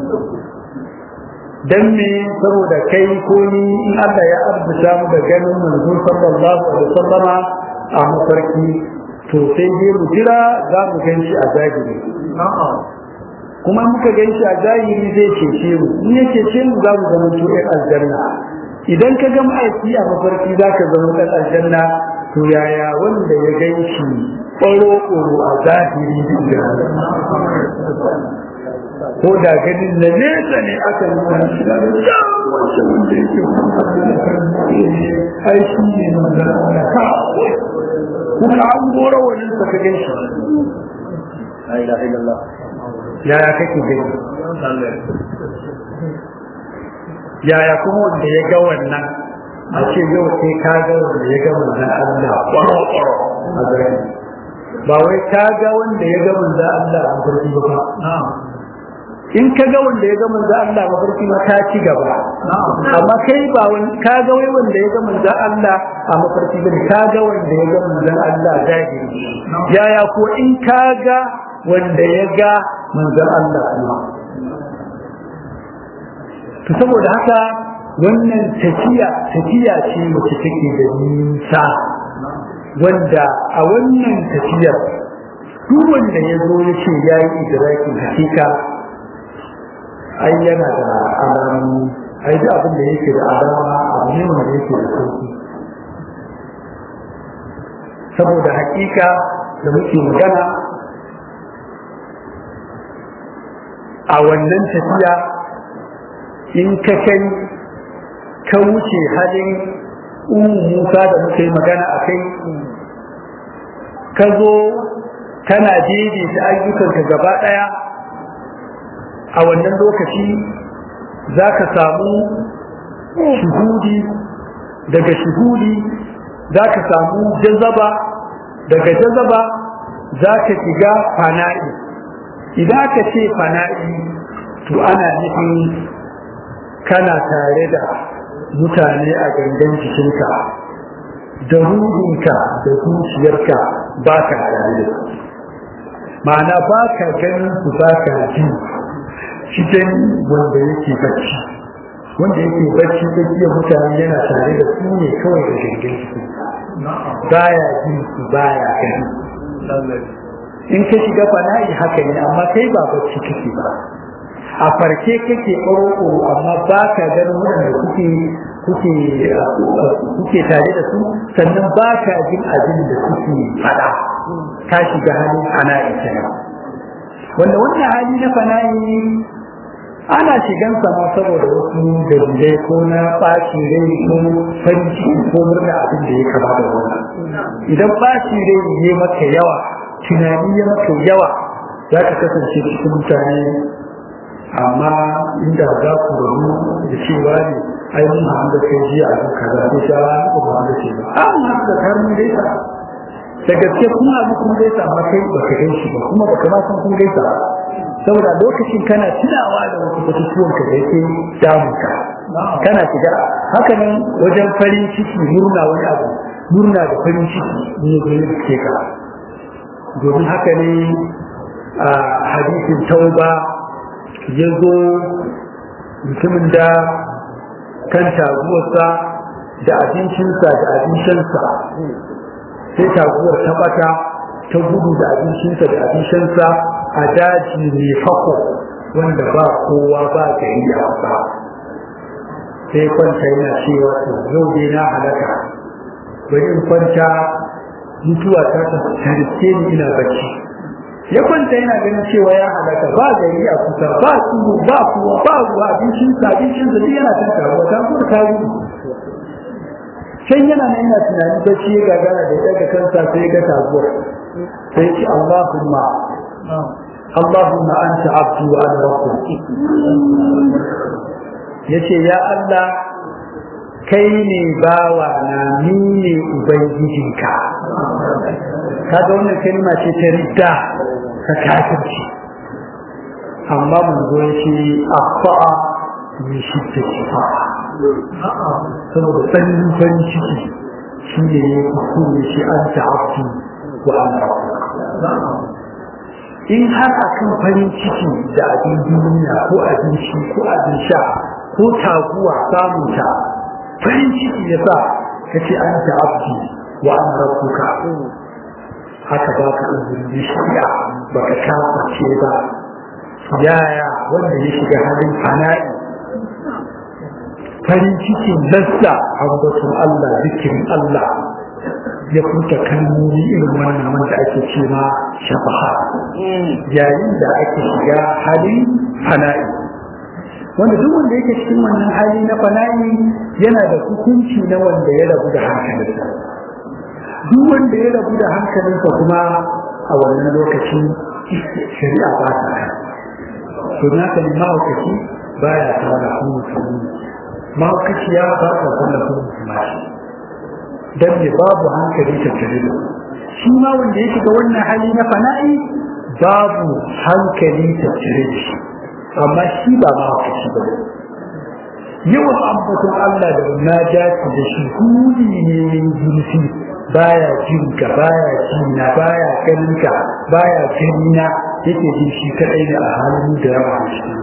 dan me saboda kai ko ni in Allah ya arzuta mu da ganin manzo sallallahu alaihi wasallama a mafarki to sai dai mu jira za mu gan shi a zahiri kuma muka gan shi a zahiri zai cece mu in ya cece mu za mu zama to ɗan aljanna idan ka ga ma'aiki a mafarki za ka zama ɗan aljanna to yaya wanda ya gan shi ƙwaro-ƙwaro a zahiri ko da ganin na nesa ne aka nuna shi da wancan wanda yake ai shi ne manzana ka kuma an gora wani sa ka gan shi yaya kake gani yaya kuma wanda ya ga wannan a ce yau sai ka ga wanda ya ga manzan Allah ƙwaro-ƙwaro a zahiri ba wai ka ga wanda ya ga manzan Allah a farki ba in ka ga wanda ya ga manzo Allah mafarki ma ta ci gaba amma kai ba wani ka ga wai wanda ya ga manzo Allah a mafarki ba ka ga wanda ya ga manzo Allah zahiri yaya ko in ka ga wanda ya ga manzon Allah kuma to saboda haka wannan tafiya tafiya ce wacce take da nisa wanda a wannan tafiyar duk wanda ya zo ya ce ya yi idrakin hakika ai yana da alamu ai da abin da yake da alama abu ne wanda yake da sauki saboda hakika da muke magana a wannan tafiya in ka kai ka wuce halin umu musa da muka yi magana a kai ka zo kana daidaita ayyukanka gaba ɗaya a wannan lokaci za ka samu shuhudi daga shuhudi za ka samu jazaba daga jazaba za ka shiga fana'i idan ka ce fana'i to ana nufin kana tare da mutane a gangan jikinka da ruhinka da zuciyarka ba ka tare da su ma'ana ba ka ganin su ba ka ji cikin wanda yake bacci wanda yake bacci tsakiyar mutane yana tare da su ne kawai da gangan jiki baya jin su baya gani in ka shiga fana'i haka ne amma kai ba bacci kake ba a farke kake ƙoro amma ba ka ganin waɗanda kuke kuke kuke tare da su sannan ba ka jin abin da suke faɗa ka shiga halin fana'i kenan wanda wannan hali na fana'i ana shigan sama saboda wasu dalilai ko na ɓaci rai ko farin ciki ko murna abin da ya kama da wannan idan ɓaci rai ya maka yawa tunani ya maka yawa za ka kasance cikin mutane amma inda za ku rabu da cewa ne ai mun haɗu da kai jiya a kan kaza sai sha ba ku ba da ce ba a mun haɗu da kai mun gaisa da gaske kun haɗu kun gaisa amma kai ba ka gaishe ba kuma ba ka ma san kun gaisa ba saboda lokacin kana tunawa da wasu batutuwan ka da yake damunka kana shiga haka nan wajen farin ciki murna wani abu murna da farin ciki ne da ke ka domin haka ne a hadisin tauba ya zo mutumin da kan taguwarsa da abincinsa da abincinsa sai taguwar ta bata ta gudu da abincinsa da abincinsa a daji mai fako wanda ba kowa ba gari a wasa sai kwanta yana cewa to yau dai na halaka bari in kwanta mutuwa ta ta riske ni ina bacci ya kwanta yana ganin cewa ya halaka ba gari a kusa ba tudu ba kuwa ba ruwa abincin sa abincin sa duk yana kan karuwa ta kuma ta gudu can yana nan yana tunani bacci ya gagara da ya daga kansa sai ya ga taguwar sai ce Allahumma اللهم أنت عبدي وأنا ربك yace ya Allah kai ne bawa na ni ne ubangijinka kaga wannan kalma ce ta ridda ta kafirci amma mun zo yace afa'a min shiddati fa'a saboda tsanin farin ciki shi ne ya kuskure shi an ta'abdu wa an rabbuka in har akan farin ciki da abin duniya ko abinci ko abin sha ko taguwa samunta farin ciki ya sa ka ce an ta abdi wa an rabbuka haka ba ka izini shari'a ba ka kaface ba yaya wanda ya shiga halin fana'i farin cikin lassa ambaton Allah zikirin Allah ya furta kalmomi irin wannan wanda ake ce ma shafaha yayin da ake shiga hali fana'i wanda duk wanda yake cikin wannan hali na fana'i yana da hukunci na wanda ya rabu da hankalinsa duk wanda ya rabu da hankalinsa kuma a wannan lokaci shari'a ba ta kan to na kan mahaukaci baya tara mutum mahaukaciya ba ta tallafin mutum dan ne babu hankali tattare da shi ma wanda ya shiga wannan hali na fana'i babu hankali tattare da shi amma shi ba ma haka shi ba yawan ambaton Allah da munajati da shi huli ne zurfi baya jin ka baya jina baya ganin ka baya ganina yake jin shi kadai da a halin da yawa a cikin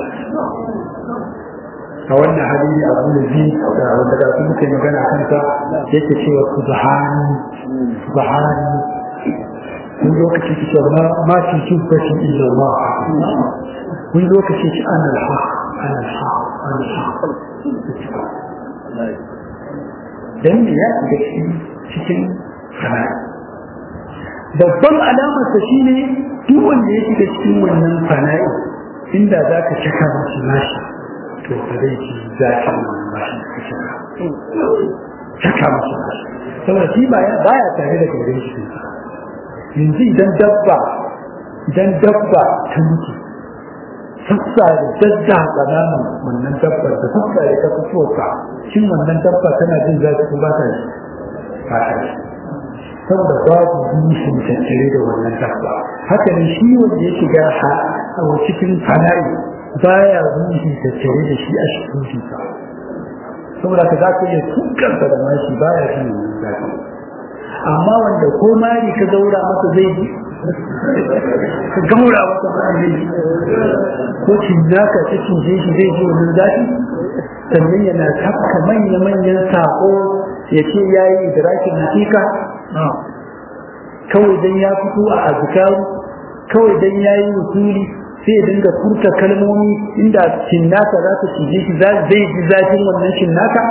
a wannan hali ne abu da zai da wanda da su muke magana kansa yake cewa subhani subhani wani lokaci ki ce ma ma fi jubbati illa Allah wani lokaci ki ana al-haq ana al-haq ana al-haq dan me ya shiga cikin sana'a babban alamar sa shine duk wanda ya shiga cikin wannan fana'i inda za ka caka mashi nashi to ba zai ci zafin wannan mashi ka caka caka mashi nashi saboda shi baya tare da gare shi yanzu idan dabba idan dabba ta mutu sassa da dadda tsananin wannan dabbar da sassa da ta fito ka shin wannan dabba tana jin zafi ko ba ta ji ba ta ji saboda babu nishin tattare da wannan dabba haka ne shi wanda ya shiga a cikin fana'i baya ruhi tattare da shi a cikin sa saboda ka za ka iya tukarsa da mashi baya jin wannan zafi amma wanda ko mari ka zaura masa zai ji ka gaura masa mari ko cinnaka ta cinje shi zai ji wannan zafi sannan yana tafka manya-manyan sako ya ce ya yi idrakin hakika kawai dan ya fito a azkaru kawai dan ya yi wusuli sai ya dinga furta kalmomi inda cinnaka za ta cije shi zai ji zafin wannan cinnaka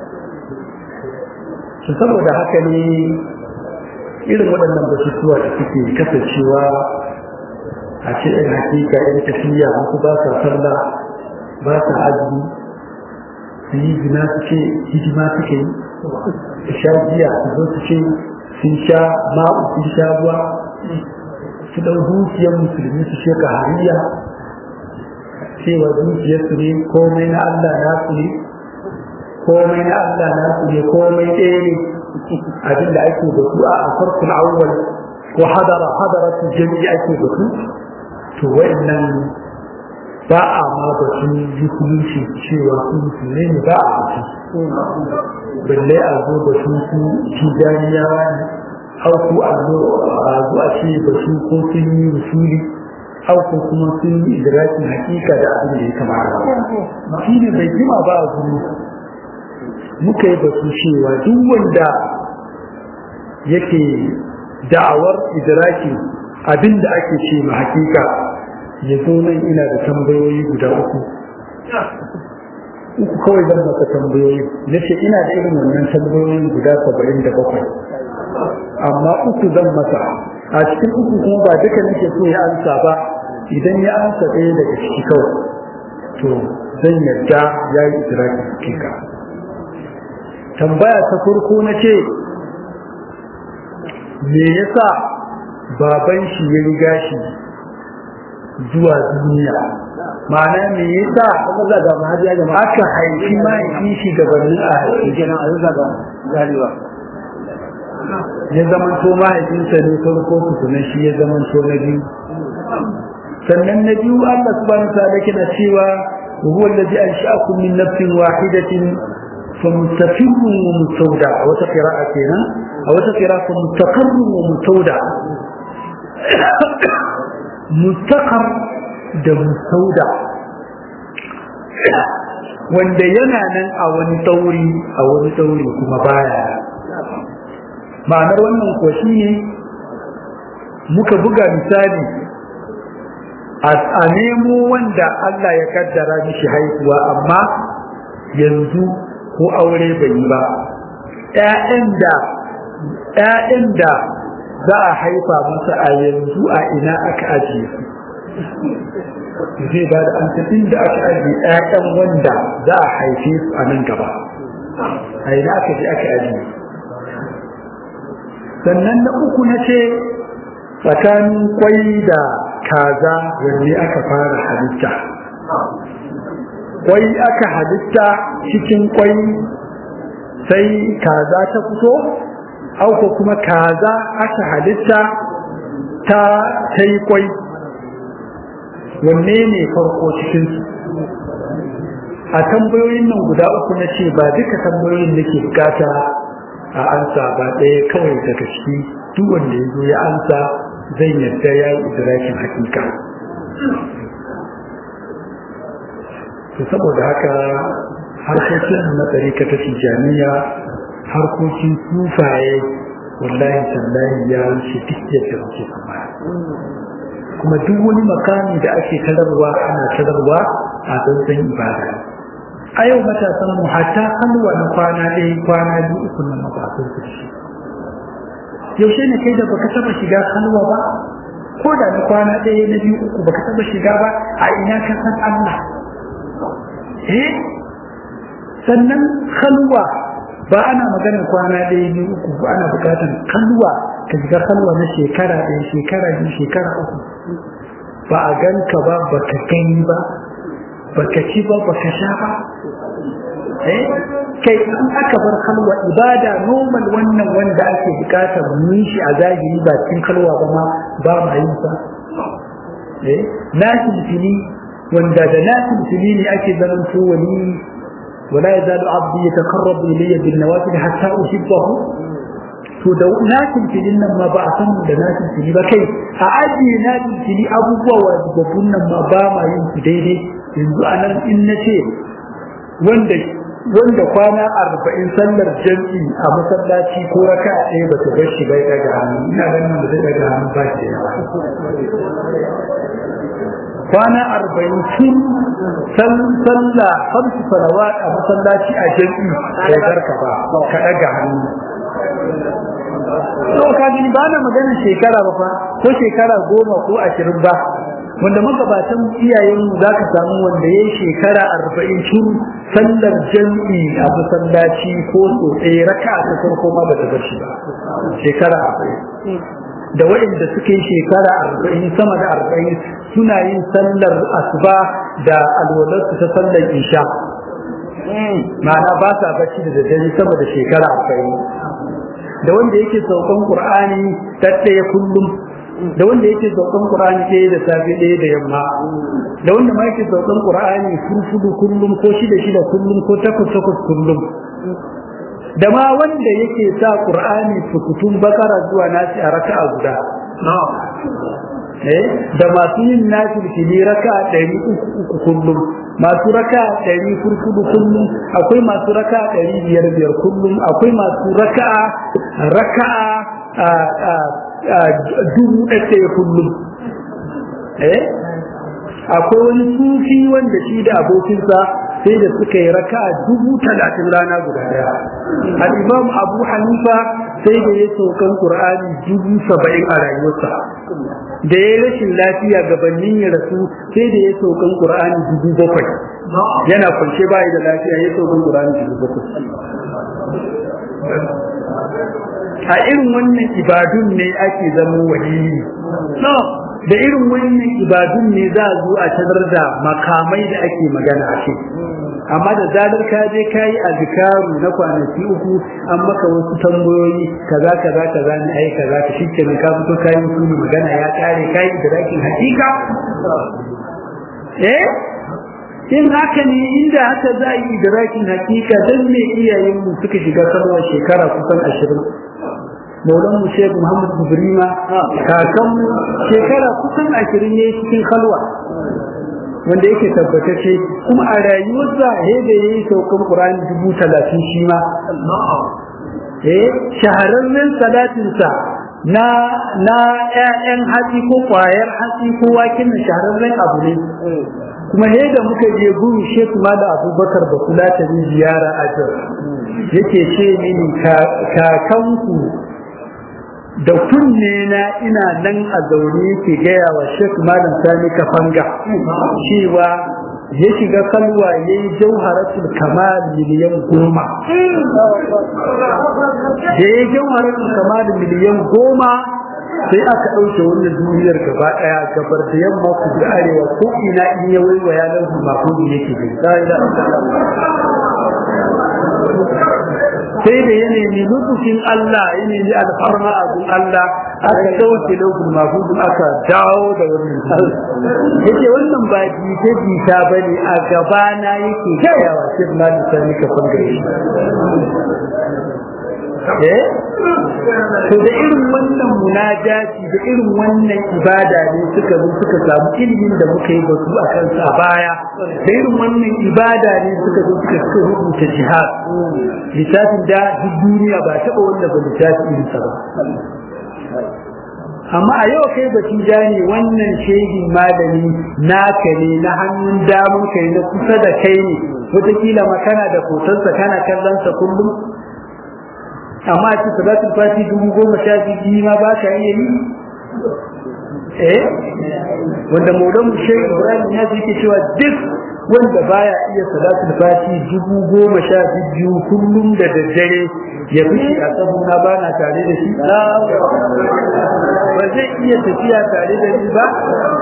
saboda haka ne irin waɗannan batutuwa da suke kasancewa a ce ɗin hakika ɗin tafiya wasu ba sa sallah ba sa azumi su yi zina su ce hidima suke yi su sha giya su zo su ce sun sha ma'u sun sha ruwa su ɗau dukiyar musulmi su ce ka hariya cewa dukiyarsu ne komai na Allah nasu ne komai na Allah nasu ne komai ɗaya ne abin da ake da su a farkon awwal ko hadara hadara su jami'i ake da su to wa'annan ba a ma da su musulunci cewa su musulmai ne ba a da su balle a zo da su su tijaniyawa ne au ku a zo a zo a ce da su ko sun yi musuli au ko kuma sun yi idrakin hakika da abin da ya kamata shi ne bai jima ba a gudu muka yi batu cewa duk wanda yake da'awar idraki abin da ake ce ma hakika ya zo nan ina da tambayoyi guda uku uku kawai zan maka tambayoyi na ce ina da irin wannan tambayoyin guda saba'in da bakwai amma uku zan masa a cikin uku kuma ba duka nake so ya ansa ba idan ya ansa ɗaya daga ciki kawai to zan yarda ya yi idraki hakika tambaya ta farko na ce me yasa baban shi ya riga shi zuwa duniya ma'ana me yasa aka haifi mahaifin shi gabanin a haifi ya zama to mahaifinsa ne farko tukuna shi ya zama to na biyu sannan na biyu Allah subhanahu wa ta'ala kina cewa huwa allazi ansha'akum min nafsin wahidatin فمستقر ومستودع أو قراءة كنا أو قراءة مستقر ومستودع مستقر ده مستودع wanda yana nan a wani tauri a wani tauri kuma baya ma'anar wannan ko ne muka buga misali a nemo wanda Allah ya kaddara mishi haihuwa amma yanzu ko aure bai yi ba ‘ya'yan da ‘ya'yan da za a haifa masa a yanzu a ina aka ajiye su zai ba da an inda aka ajiye ‘ya'yan wanda za a haife su a nan gaba a ina aka je aka ajiye sannan na uku na ce tsakanin kwai da kaza wanne aka fara halitta kwai aka halitta cikin kwai sai kaza ta fito auko kuma kaza aka halitta ta ta yi kwai wanne ne farko cikinsu a tambayoyin nan guda uku na ce ba duka tambayoyin da ke bukata a ansa ba ɗaya kawai daga ciki duk wanda ya zo ya ansa zai yadda ya yi idrakin hakika to saboda haka harkokin na tsarika ta tijaniya harkokin sufaye wallahi tallahi ya wuce duk yadda muke kuma kuma duk wani makami da ake tararwa ana tararwa a tsantsan ibada a yau matasan mu hatta halwa na kwana ɗaya kwana biyu uku na mabasun su shi yaushe ne kai da baka taba shiga halwa ba ko da na kwana ɗaya na biyu uku baka taba shiga ba a ina ka san Allah eh sannan halwa ba ana magana kwana ɗaya biyu uku ba ana bukatar halwa ka shiga halwa na shekara ɗaya shekara biyu shekara uku ba a ganka ba baka gani ba baka ci ba baka sha ba eh kai in aka bar halwa ibada normal wannan wanda ake bukatar mu shi a zahiri ba cikin halwa ba ma ba ma yin sa eh nasil fili wanda da nasil fili ne ake zaman to wani wala yazalu abdi yataqarrabu ilayya bin nawafil hatta uhibbahu to da nasil filin nan ma ba a san da nasil fili ba kai a ajiye nasil fili abubuwa wajibabbun nan ma ba ma yin su daidai yanzu a nan in na ce wanda wanda kwana arba'in sallar jam'i a masallaci ko raka ɗaya ba ta bar shi bai daga hannu ina ganin da zai daga hannu ba shi yawa kwana arba'in sun sallah hamsu salawat a masallaci a jam'i bai barka ba ka daga hannu to ka gani ba na magana shekara ba fa ko shekara goma ko ashirin ba wanda magabatan iyayenmu za ka samu wanda ya yi shekara arba'in tun sallar jam'i a masallaci ko so ɗaya raka a ta farko ma ba ta bar shi ba shekara arba'in da waɗanda suka yi shekara arba'in sama da arba'in suna yin sallar asuba da alwalarsu ta sallar isha ma'ana ba sa bacci da daddare sama da shekara arba'in da wanda yake saukan qur'ani ɗaɗɗaya kullum da wanda yake saukan Qur'ani ɗaya da safe ɗaya da yamma da wanda ma yake saukan Qur'ani furfudu kullum ko shida shida kullum ko takwas takwas kullum da ma wanda yake sa Qur'ani sukutun bakara zuwa nasi a raka'a guda eh da masu yin nasi fili raka'a ɗari uku uku kullum masu raka'a ɗari furfudu kullum akwai masu raka'a ɗari biyar biyar kullum akwai masu raka'a raka'a dubu ɗaya kullum eh akwai wani sufi wanda shi da abokinsa sai da suka yi raka dubu talatin rana guda daya al-imam abu hanifa sai da ya saukan qur'ani dubu saba'in a rayuwarsa da ya rashin lafiya gabanin ya rasu sai da ya saukan qur'ani dubu bakwai yana kwance bayi da lafiya ya saukan qur'ani dubu bakwai a irin wannan ibadun ne ake zama waliyi da irin wannan ibadun ne za a zo a tarar da makamai da ake magana a kai amma da zarar ka je ka yi azkaru na kwanaki uku an maka wasu tambayoyi kaza kaza kaza ne ai kaza ka shi kenan ka fito ka yi musu magana ya kare ka yi da rakin hakika eh in haka ne inda haka za a yi idrakin hakika dan me iyayenmu suka shiga salwar shekara kusan ashirin maulan mu shek muhammad ibrima kakan mu shekara kusan ashirin ne cikin kalwa wanda yake tabbatacce kuma a rayuwarsa he da yayi saukan qur'ani dubu talatin shi ma eh shahararren salatinsa na na ƴaƴan hatsi ko kwayar hatsi ko wakin shahararren abu ne kuma he da muka je guru shek ma da abubakar ba kula ta ziyara a yake ce mini kakanku da kunne na ina nan a zaune yake gaya wa Sheikh Malam Sani Kafanga cewa ya shiga kalwa ya yi jauharatul kamal miliyan goma da ya jauharatul kamal miliyan goma sai aka ɗauke wannan duniyar gaba ɗaya gabar da yamma ku da arewa ko ina in ya waiwaya nan mahudi yake bi sai da ya nemi lutufin Allah ya nemi alfarma a gun Allah aka dauke lokacin mafudin aka dawo da wannan yake wannan ba jita jita ba ne a gabana yake gaya wa shi ma da sani ka fanga shi eh to da irin wannan munajati da irin wannan ibada ne suka zo suka samu ilimin da muka yi batu a kansa a baya da irin wannan ibada ne suka zo suka suka rubuta jihad littafin da duk duniya ba taɓa wanda ba littafi irinsa ba amma a yau kai baki ne wannan shehin malami naka ne na hannun damun kai na kusa da kai ne wataƙila makana da hotonsa kana kallon sa kullum amma a cikin salatul fati dubu goma sha biyu ma ba ka iya yi eh wanda maulan shehu ibrahim ya ce cewa duk wanda baya iya salatul fati dubu goma sha biyu kullum da daddare ya fi a sabuna ba na tare da shi ba zai iya tafiya tare da shi ba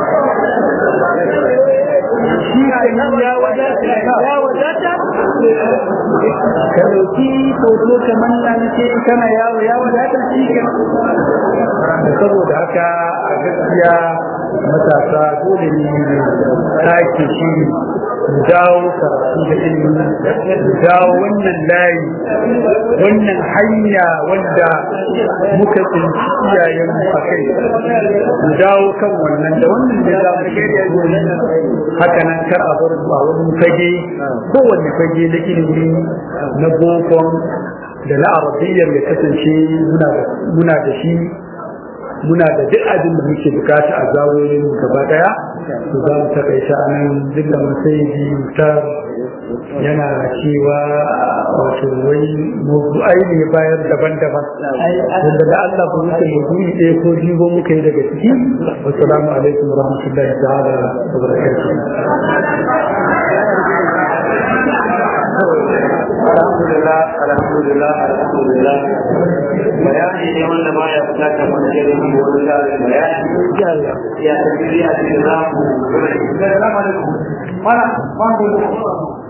shi ya wadata ya wadata ka dauki hoto kamar na nake kana yawo ya wadata shi ke saboda haka a gaskiya matasa dole ne sake shi dawo karatu da ilimi dawo wannan layi wannan hanya wanda muka tsinci iyayen mu a kai mu dawo kan wannan da wannan da za mu haka nan kar a bar a wani fage kowanne fage na ilimi na bokon da na arabiyyar ya kasance muna da shi muna da duk abin da muke bukata a zawoyin gaba daya to za mu takaita a nan duk da masaiji mutar yana cewa wato wai mawdu'ai ne bayar daban-daban wanda da Allah ku wuce mawdu'i ɗaya ko jigo muka yi daga ciki wassalamu alaikum wa rahmatullahi ta'ala wa barakatuh alhamdulillah alhamdulillah alhamdulillah bayani ne wanda ba ya bukatar wani irin wani tsarin bayani ya tafi ya ce za mu mana mana